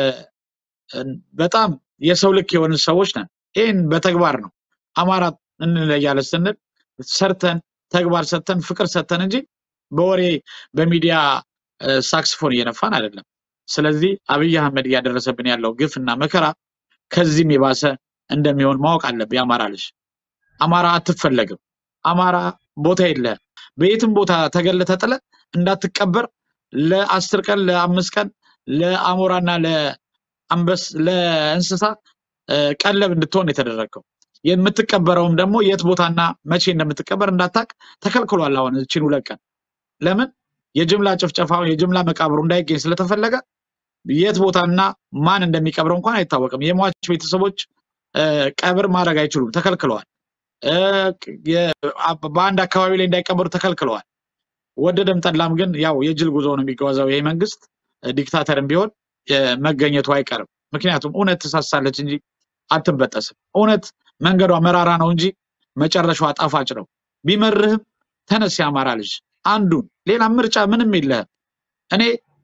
በጣም የሰው ልክ የሆንን ሰዎች ነን። ይህን በተግባር ነው አማራ እንለያለን ስንል ሰርተን ተግባር ሰጥተን ፍቅር ሰጥተን እንጂ በወሬ በሚዲያ እ፣ ሳክስፎን እየነፋን አይደለም። ስለዚህ አብይ አህመድ እያደረሰብን ያለው ግፍና መከራ ከዚህም የባሰ እንደሚሆን ማወቅ አለብህ። የአማራ ልጅ አማራ አትፈለግም። አማራ ቦታ የለህም። በየትም ቦታ ተገለ ተጥለ እንዳትቀበር ለአስር ቀን ለአምስት ቀን ለአሞራና ለአንበስ ለእንስሳ እ፣ ቀለብ እንድትሆን የተደረገው የምትቀበረውም ደግሞ የት ቦታና መቼ እንደምትቀበር እንዳታቅ ተከልክሏል። አሁን እችን ሁለት ቀን ለምን የጅምላ ጭፍጨፋው የጅምላ መቃብሩ እንዳይገኝ ስለተፈለገ የት ቦታና ማን እንደሚቀብረው እንኳን አይታወቅም። የሟች ቤተሰቦች እ፣ ቀብር ማድረግ አይችሉም፣ ተከልክለዋል። እ፣ የ- አ- በአንድ አካባቢ ላይ እንዳይቀበሩ ተከልክለዋል። ወደደም ጠላም ግን ያው የጅል ጉዞ ነው የሚጓዘው ይሄ መንግስት እ፣ ዲክታተርም ቢሆን እ፣ መገኘቱ አይቀርም። ምክንያቱም እውነት ትሳሳለች እንጂ አትበጠስም። እውነት መንገዷ መራራ ነው እንጂ መጨረሻዋ ጣፋጭ ነው። ቢመርህም ተነስ የአማራ ልጅ አንዱን ሌላ ምርጫ ምንም የለህም። እኔ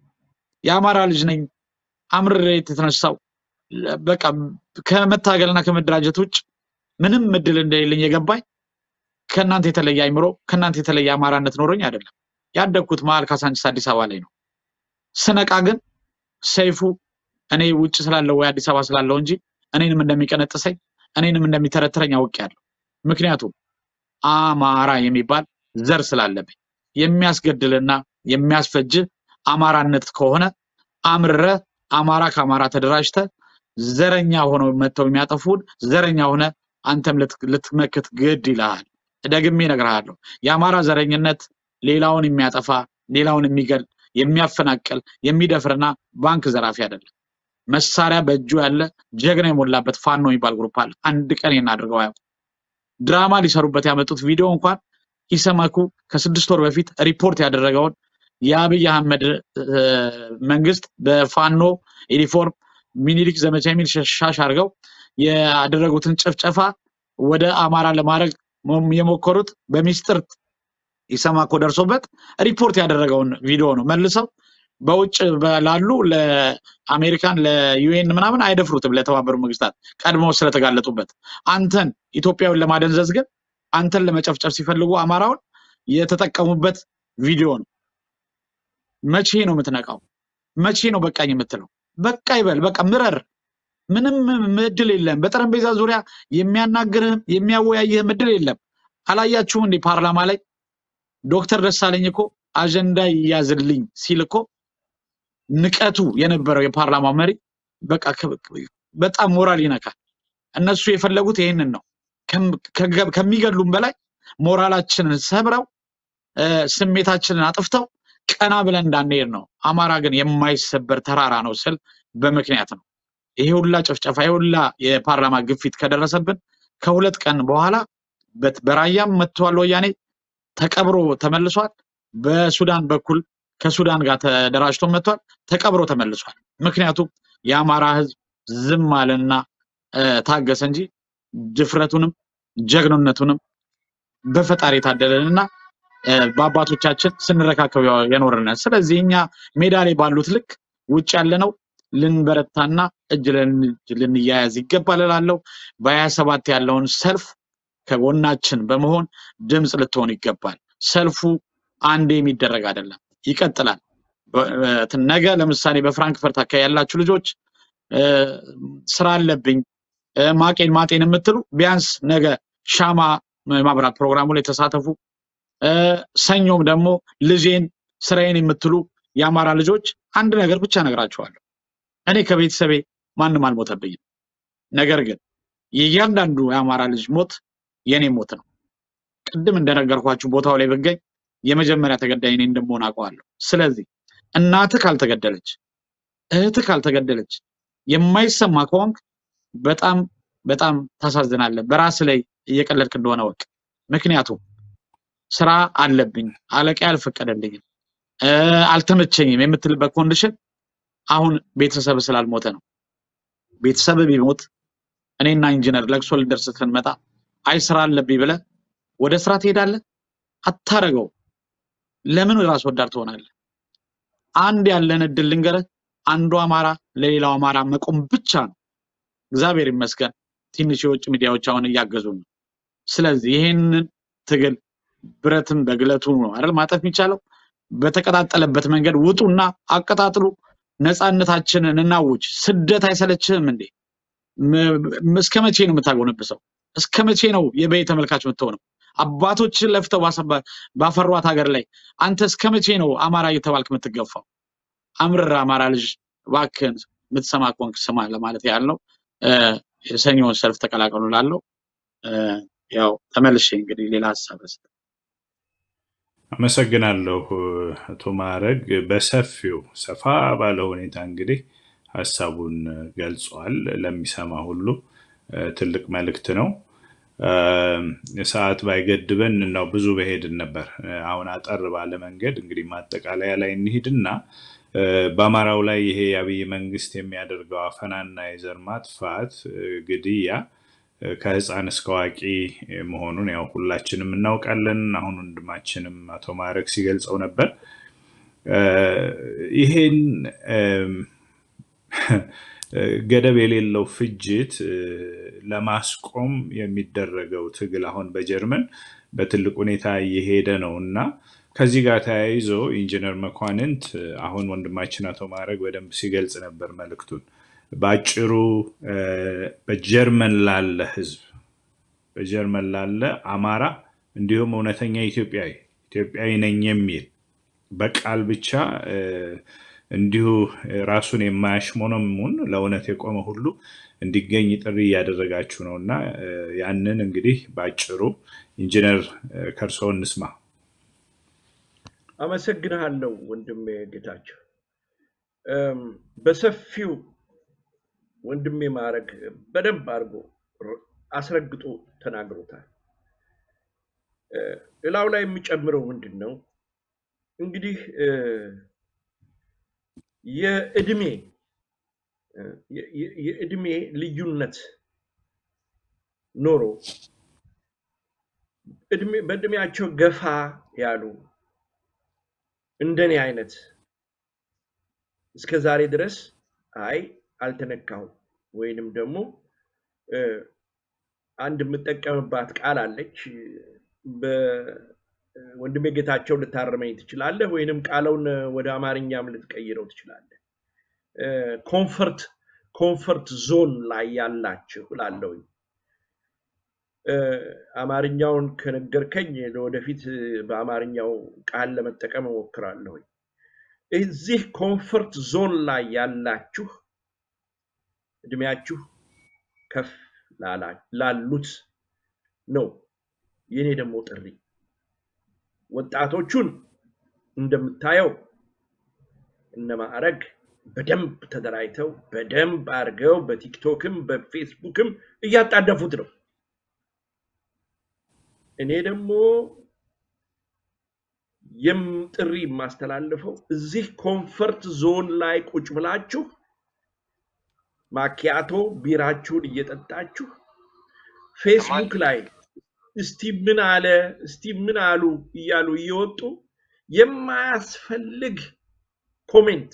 የአማራ ልጅ ነኝ አምርሬ የተነሳው በቃ ከመታገልና ከመደራጀት ውጭ ምንም እድል እንደሌለኝ የገባኝ ከእናንተ የተለየ አይምሮ ከእናንተ የተለየ አማራነት ኖሮኝ አይደለም። ያደግኩት መሀል ካሳንቺስ አዲስ አበባ ላይ ነው። ስነቃ ግን ሰይፉ እኔ ውጭ ስላለው ወይ አዲስ አበባ ስላለው እንጂ እኔንም እንደሚቀነጥሰኝ እኔንም እንደሚተረትረኝ አውቄያለሁ። ምክንያቱም አማራ የሚባል ዘር ስላለብኝ የሚያስገድልና የሚያስፈጅ አማራነት ከሆነ አምርረ አማራ ከአማራ ተደራጅተ ዘረኛ ሆነው መጥተው የሚያጠፉን ዘረኛ ሆነ አንተም ልት- ልትመክት ግድ ይልሃል። ደግሜ እነግርሃለሁ። የአማራ ዘረኝነት ሌላውን የሚያጠፋ ሌላውን የሚገል የሚያፈናቅል የሚደፍርና ባንክ ዘራፊ አይደለም። መሳሪያ በእጁ ያለ ጀግና የሞላበት ፋኖ የሚባል ግሩፕ አለ። አንድ ቀን ይህን አድርገው አያውቁም። ድራማ ሊሰሩበት ያመጡት ቪዲዮ እንኳን ኢሰመኩ ከስድስት ወር በፊት ሪፖርት ያደረገውን የአብይ አህመድ እ፣ መንግስት በፋኖ ዩኒፎርም ሚኒሊክ ዘመቻ የሚል ሻሽ አድርገው ያደረጉትን ጭፍጨፋ ወደ አማራ ለማድረግ ሞ- የሞከሩት በሚስጥር ኢሰማኮ ደርሶበት ሪፖርት ያደረገውን ቪዲዮ ነው መልሰው በውጭ በ- ላሉ ለአሜሪካን ለዩኤን ምናምን አይደፍሩትም። ለተባበሩ መንግስታት ቀድሞ ስለተጋለጡበት አንተን ኢትዮጵያውን ለማደንዘዝ ግን አንተን ለመጨፍጨፍ ሲፈልጉ አማራውን የተጠቀሙበት ቪዲዮ ነው። መቼ ነው የምትነቃው? መቼ ነው በቃኝ የምትለው? በቃ ይበል፣ በቃ ምረር። ምንም እድል የለም። በጠረጴዛ ዙሪያ የሚያናግርህም የሚያወያይህም እድል የለም። አላያችሁም እንዴ ፓርላማ ላይ ዶክተር ደሳለኝ እኮ አጀንዳ ይያዝልኝ ሲል እኮ ንቀቱ የነበረው የፓርላማ መሪ በቃ ከ- በጣም ሞራል ይነካል። እነሱ የፈለጉት ይህንን ነው። ከም- ከገ- ከሚገድሉም በላይ ሞራላችንን ሰብረው እ፣ ስሜታችንን አጥፍተው ቀና ብለን እንዳንሄድ ነው። አማራ ግን የማይሰበር ተራራ ነው ስል በምክንያት ነው። ይሄ ሁላ ጭፍጨፋ፣ ይሄ ሁላ የፓርላማ ግፊት ከደረሰብን ከሁለት ቀን በኋላ በት- በራያም መጥተዋል ወያኔ ተቀብሮ ተመልሷል። በሱዳን በኩል ከሱዳን ጋር ተደራጅቶ መጥቷል፣ ተቀብሮ ተመልሷል። ምክንያቱም የአማራ ህዝብ ዝም አለና እ፣ ታገሰ እንጂ ድፍረቱንም ጀግንነቱንም በፈጣሪ የታደለንና እ፣ በአባቶቻችን ስንረካከብ የኖርን ነን። ስለዚህ እኛ ሜዳ ላይ ባሉት ልክ ውጭ ያለነው ልንበረታና እጅ ለእጅ ልንያያዝ ይገባል እላለሁ። በሀያ ሰባት ያለውን ሰልፍ ከጎናችን በመሆን ድምፅ ልትሆን ይገባል። ሰልፉ አንዴ የሚደረግ አይደለም፣ ይቀጥላል። በ- እ፣ ነገ ለምሳሌ በፍራንክፈርት አካባቢ ያላችሁ ልጆች እ፣ ስራ አለብኝ እ፣ ማቄን ማጤን የምትሉ ቢያንስ ነገ ሻማ ማብራት ፕሮግራሙ ላይ ተሳተፉ። እ፣ ሰኞም ደግሞ ልጄን ስራዬን የምትሉ የአማራ ልጆች አንድ ነገር ብቻ እነግራችኋለሁ። እኔ ከቤተሰቤ ማንም አልሞተብኝም። ነገር ግን የእያንዳንዱ የአማራ ልጅ ሞት የኔ ሞት ነው። ቅድም እንደነገርኳችሁ ቦታው ላይ ብገኝ የመጀመሪያ ተገዳይ እኔ እንደምሆን አውቀዋለሁ። ስለዚህ እናትህ ካልተገደለች፣ እህትህ ካልተገደለች የማይሰማ ከሆንክ በጣም በጣም ታሳዝናለህ። በራስ ላይ እየቀለድክ እንደሆነ ወቅ ምክንያቱም ስራ አለብኝ፣ አለቃ አልፈቀደልኝም፣ እ፣ አልተመቸኝም የምትልበት ኮንዲሽን አሁን ቤተሰብ ስላልሞተ ነው። ቤተሰብ ቢሞት እኔና ኢንጂነር ለቅሶ ልደርስ ስንመጣ አይ ስራ አለብኝ ብለህ ወደ ስራ ትሄዳለህ? አታረገው። ለምን ራስ ወዳድ ትሆናለህ? አንድ ያለን እድል ልንገርህ፣ አንዱ አማራ ለሌላው አማራ መቆም ብቻ ነው። እግዚአብሔር ይመስገን ትንሽ የውጭ ሚዲያዎች አሁን እያገዙ ነው። ስለዚህ ይህንን ትግል ብረትም በግለቱ ነው አይደል ማጠፍ የሚቻለው። በተቀጣጠለበት መንገድ ውጡና አቀጣጥሉ። ነፃነታችንን እናውጅ። ስደት አይሰለችህም እንዴ? ም- ም- እስከ መቼ ነው የምታጎነብሰው? እስከ መቼ ነው የበይ ተመልካች የምትሆነው? አባቶችን ለፍተው ባሰባ- ባፈሯት ሀገር ላይ አንተ እስከ መቼ ነው አማራ እየተባልክ የምትገፋው? አምርር አማራ ልጅ እባክህን የምትሰማ ከሆንክ ስማ ለማለት ያህል ነው። እ፣ የሰኞውን ሰልፍ ተቀላቀሉ ላለው ያው ተመልሼ እንግዲህ ሌላ ሀሳብ ልስጥ። አመሰግናለሁ አቶ ማዕረግ። በሰፊው ሰፋ ባለ ሁኔታ እንግዲህ ሀሳቡን ገልጿል። ለሚሰማ ሁሉ እ፣ ትልቅ መልእክት ነው። እ፣ ሰዓት ባይገድበን ነው ብዙ በሄድን ነበር። እ፣ አሁን አጠር ባለ መንገድ እንግዲህ ማጠቃለያ ላይ እንሂድና እ፣ በአማራው ላይ ይሄ የአብይ መንግስት የሚያደርገው አፈናና የዘር ማጥፋት እ፣ ግድያ እ፣ ከህፃን እስከ አዋቂ መሆኑን ያው ሁላችንም እናውቃለን። አሁን ወንድማችንም አቶ ማዕረግ ሲገልጸው ነበር። እ፣ ይሄን እም፣ ገደብ የሌለው ፍጅት እ፣ ለማስቆም የሚደረገው ትግል አሁን በጀርመን በትልቅ ሁኔታ እየሄደ ነው እና ከዚህ ጋር ተያይዞ ኢንጂነር መኳንንት እ፣ አሁን ወንድማችን አቶ ማዕረግ በደንብ ሲገልጽ ነበር መልእክቱን። በአጭሩ እ፣ በጀርመን ላለ ህዝብ በጀርመን ላለ አማራ እንዲሁም እውነተኛ ኢትዮጵያዊ ኢትዮጵያዊ ነኝ የሚል በቃል ብቻ እ፣ እንዲሁ ራሱን የማያሽሞነሙን ለእውነት የቆመ ሁሉ እንዲገኝ ጥሪ እያደረጋችሁ ነው እና እ፣ ያንን እንግዲህ በአጭሩ ኢንጂነር እ፣ ከእርስዎ እንስማ። አመሰግንሃለሁ ወንድሜ ጌታቸው። እም፣ በሰፊው ወንድሜ ማዕረግ በደንብ አድርጎ ር- አስረግጦ ተናግሮታል። እ፣ ሌላው ላይ የሚጨምረው ምንድን ነው እንግዲህ እ፣ የእድሜ እ፣ የ- የ- የእድሜ ልዩነት ኖሮ እድሜ በእድሜያቸው ገፋ ያሉ እንደኔ አይነት እስከ ዛሬ ድረስ አይ አልተነካሁም ወይንም ደግሞ እ፣ አንድ የምጠቀምባት ቃል አለች። በወንድሜ ጌታቸው ልታረመኝ ትችላለህ፣ ወይንም ቃለውን ወደ አማርኛም ልትቀይረው ትችላለህ። እ፣ ኮንፈርት ኮንፈርት ዞን ላይ ያላችሁ እላለሁኝ። እ፣ አማርኛውን ከነገርከኝ ለወደፊት እ፣ በአማርኛው ቃል ለመጠቀም እሞክራለሁኝ። እዚህ ኮንፈርት ዞን ላይ ያላችሁ እድሜያችሁ ከፍ ላላ- ላሉት ነው የኔ ደግሞ ጥሪ። ወጣቶቹን እንደምታየው እነ ማዕረግ በደንብ ተደራጅተው በደንብ አድርገው በቲክቶክም በፌስቡክም እያጣደፉት ነው። እኔ ደግሞ የም ጥሪ የማስተላልፈው እዚህ ኮንፈርት ዞን ላይ ቁጭ ብላችሁ ማኪያቶ ቢራችሁን እየጠጣችሁ ፌስቡክ ላይ እስቲ ምን አለ እስቲ ምን አሉ እያሉ እየወጡ የማያስፈልግ ኮሜንት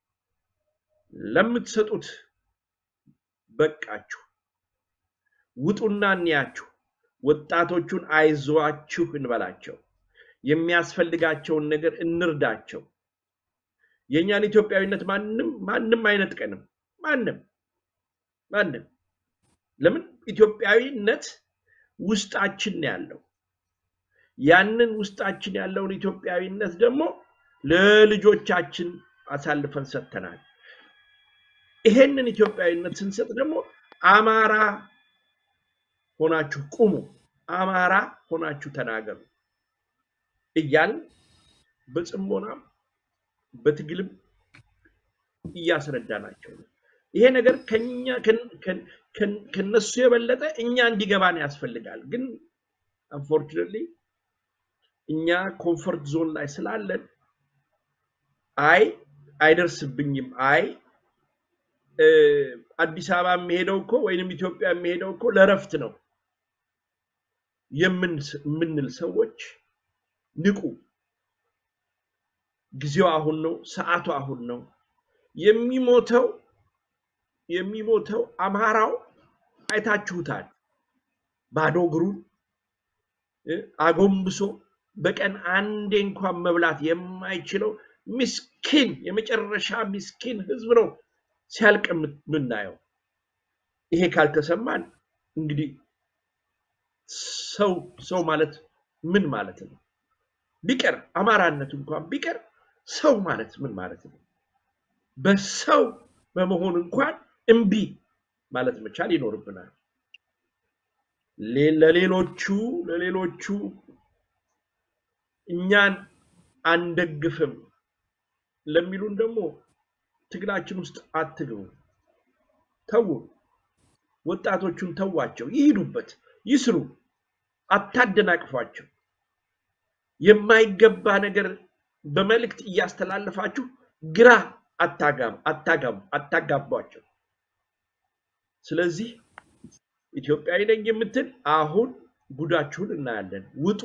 ለምትሰጡት በቃችሁ። ውጡና እንያችሁ። ወጣቶቹን አይዟችሁ እንበላቸው። የሚያስፈልጋቸውን ነገር እንርዳቸው። የእኛን ኢትዮጵያዊነት ማንም ማንም አይነጥቀንም። ማንም ማንም ለምን ኢትዮጵያዊነት ውስጣችን ነው ያለው። ያንን ውስጣችን ያለውን ኢትዮጵያዊነት ደግሞ ለልጆቻችን አሳልፈን ሰጥተናል። ይሄንን ኢትዮጵያዊነት ስንሰጥ ደግሞ አማራ ሆናችሁ ቁሙ፣ አማራ ሆናችሁ ተናገሩ እያልን በጽሞናም በትግልም እያስረዳናቸው ነው። ይሄ ነገር ከኛ ከነሱ የበለጠ እኛ እንዲገባን ያስፈልጋል። ግን አንፎርቹኔትሊ እኛ ኮንፈርት ዞን ላይ ስላለን አይ አይደርስብኝም፣ አይ አዲስ አበባ የሚሄደው እኮ ወይንም ኢትዮጵያ የሚሄደው እኮ ለረፍት ነው የምንል ሰዎች ንቁ። ጊዜው አሁን ነው፣ ሰዓቱ አሁን ነው። የሚሞተው የሚሞተው አማራው አይታችሁታል። ባዶ እግሩን አጎንብሶ በቀን አንዴ እንኳን መብላት የማይችለው ምስኪን የመጨረሻ ምስኪን ህዝብ ነው ሲያልቅ የምናየው። ይሄ ካልተሰማን እንግዲህ ሰው ሰው ማለት ምን ማለት ነው? ቢቀር አማራነት እንኳን ቢቀር ሰው ማለት ምን ማለት ነው? በሰው በመሆን እንኳን እምቢ ማለት መቻል ይኖርብናል። ለሌሎቹ ለሌሎቹ እኛን አንደግፍም ለሚሉን ደግሞ ትግላችን ውስጥ አትግቡ። ተዉ። ወጣቶቹን ተዋቸው፣ ይሂዱበት፣ ይስሩ፣ አታደናቅፏቸው። የማይገባ ነገር በመልእክት እያስተላለፋችሁ ግራ አታጋቧቸው። ስለዚህ ኢትዮጵያዊ ነኝ የምትል አሁን ጉዳችሁን እናያለን። ውጡ።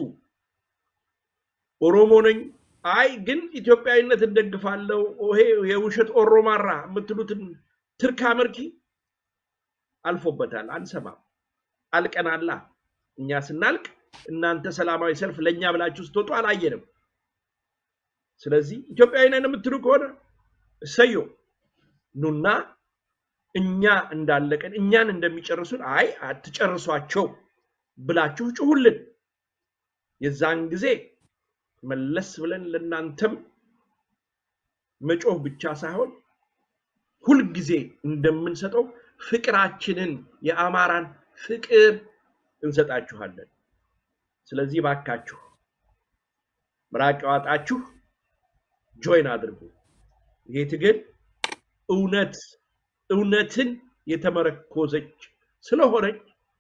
ኦሮሞ ነኝ አይ ግን ኢትዮጵያዊነት እንደግፋለሁ፣ ይሄ የውሸት ኦሮማራ የምትሉትን ትርካ መርኪ አልፎበታል። አንሰማም። አልቀናላ። እኛ ስናልቅ እናንተ ሰላማዊ ሰልፍ ለእኛ ብላችሁ ስትወጡ አላየንም። ስለዚህ ኢትዮጵያዊ ነን የምትሉ ከሆነ እሰዮ ኑና እኛ እንዳለቀን እኛን እንደሚጨርሱን አይ አትጨርሷቸው ብላችሁ ጩሁልን። የዛን ጊዜ መለስ ብለን ለእናንተም መጮህ ብቻ ሳይሆን ሁልጊዜ እንደምንሰጠው ፍቅራችንን የአማራን ፍቅር እንሰጣችኋለን። ስለዚህ ባካችሁ ምራቅ ዋጣችሁ ጆይን አድርጉ። ይሄ ትግል እውነት እውነትን የተመረኮዘች ስለሆነች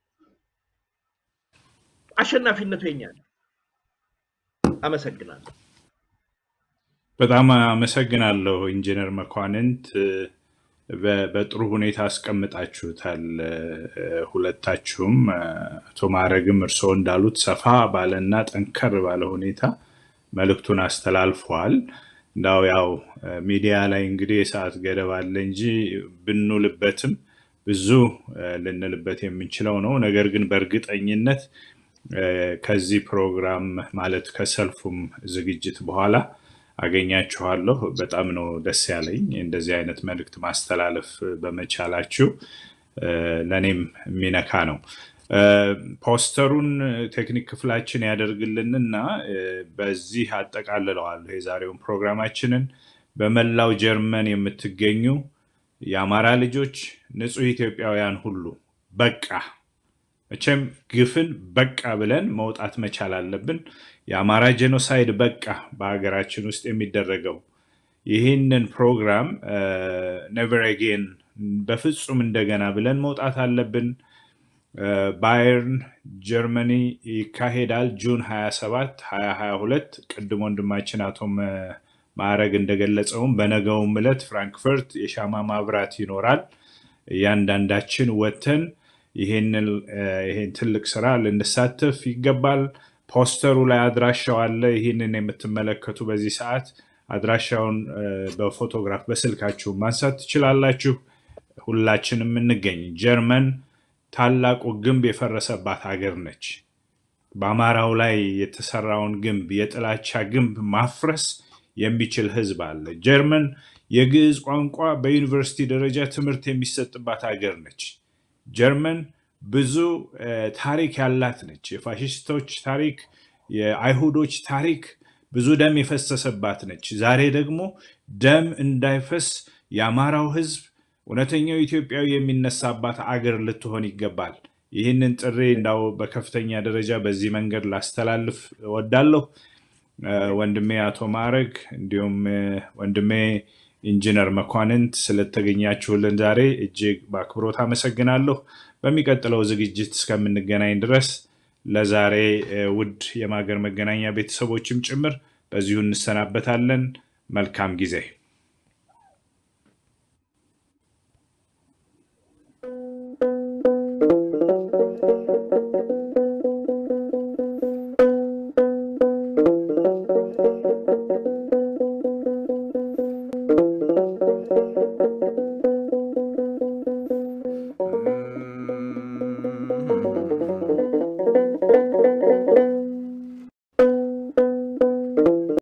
አሸናፊነቱ የኛ ነው። አመሰግናለሁ። በጣም አመሰግናለሁ ኢንጂነር መኳንንት። በጥሩ ሁኔታ አስቀምጣችሁታል። ሁለታችሁም አቶ ማዕረግም እርስዎ እንዳሉት ሰፋ ባለና ጠንከር ባለ ሁኔታ መልእክቱን አስተላልፈዋል። እንዳው ያው ሚዲያ ላይ እንግዲህ የሰዓት ገደብ አለ እንጂ ብንውልበትም ብዙ ልንልበት የምንችለው ነው። ነገር ግን በእርግጠኝነት ከዚህ ፕሮግራም ማለት ከሰልፉም ዝግጅት በኋላ አገኛችኋለሁ። በጣም ነው ደስ ያለኝ እንደዚህ አይነት መልእክት ማስተላለፍ በመቻላችሁ ለእኔም የሚነካ ነው። ፖስተሩን ቴክኒክ ክፍላችን ያደርግልንና በዚህ አጠቃልለዋለሁ የዛሬውን ፕሮግራማችንን። በመላው ጀርመን የምትገኙ የአማራ ልጆች፣ ንጹህ ኢትዮጵያውያን ሁሉ በቃ መቼም ግፍን በቃ ብለን መውጣት መቻል አለብን። የአማራ ጄኖሳይድ በቃ በሀገራችን ውስጥ የሚደረገው ይህንን ፕሮግራም ነቨር አጌን በፍጹም እንደገና ብለን መውጣት አለብን። ባየርን ጀርመኒ ይካሄዳል ጁን 27 2022 ቅድም ወንድማችን አቶ ማዕረግ እንደገለጸውም በነገውም ዕለት ፍራንክፈርት የሻማ ማብራት ይኖራል። እያንዳንዳችን ወተን ይሄንን ትልቅ ስራ ልንሳተፍ ይገባል። ፖስተሩ ላይ አድራሻው አለ። ይህንን የምትመለከቱ በዚህ ሰዓት አድራሻውን በፎቶግራፍ በስልካችሁ ማንሳት ትችላላችሁ። ሁላችንም እንገኝ። ጀርመን ታላቁ ግንብ የፈረሰባት ሀገር ነች። በአማራው ላይ የተሰራውን ግንብ የጥላቻ ግንብ ማፍረስ የሚችል ህዝብ አለ። ጀርመን የግዕዝ ቋንቋ በዩኒቨርሲቲ ደረጃ ትምህርት የሚሰጥባት ሀገር ነች። ጀርመን ብዙ ታሪክ ያላት ነች። የፋሽስቶች ታሪክ፣ የአይሁዶች ታሪክ ብዙ ደም የፈሰሰባት ነች። ዛሬ ደግሞ ደም እንዳይፈስ የአማራው ህዝብ እውነተኛው ኢትዮጵያዊ የሚነሳባት አገር ልትሆን ይገባል። ይህንን ጥሪ እንዳው በከፍተኛ ደረጃ በዚህ መንገድ ላስተላልፍ እወዳለሁ። ወንድሜ አቶ ማዕረግ እንዲሁም ወንድሜ ኢንጂነር መኳንንት ስለተገኛችሁልን ዛሬ እጅግ በአክብሮት አመሰግናለሁ። በሚቀጥለው ዝግጅት እስከምንገናኝ ድረስ ለዛሬ ውድ የማገር መገናኛ ቤተሰቦችም ጭምር በዚሁ እንሰናበታለን። መልካም ጊዜ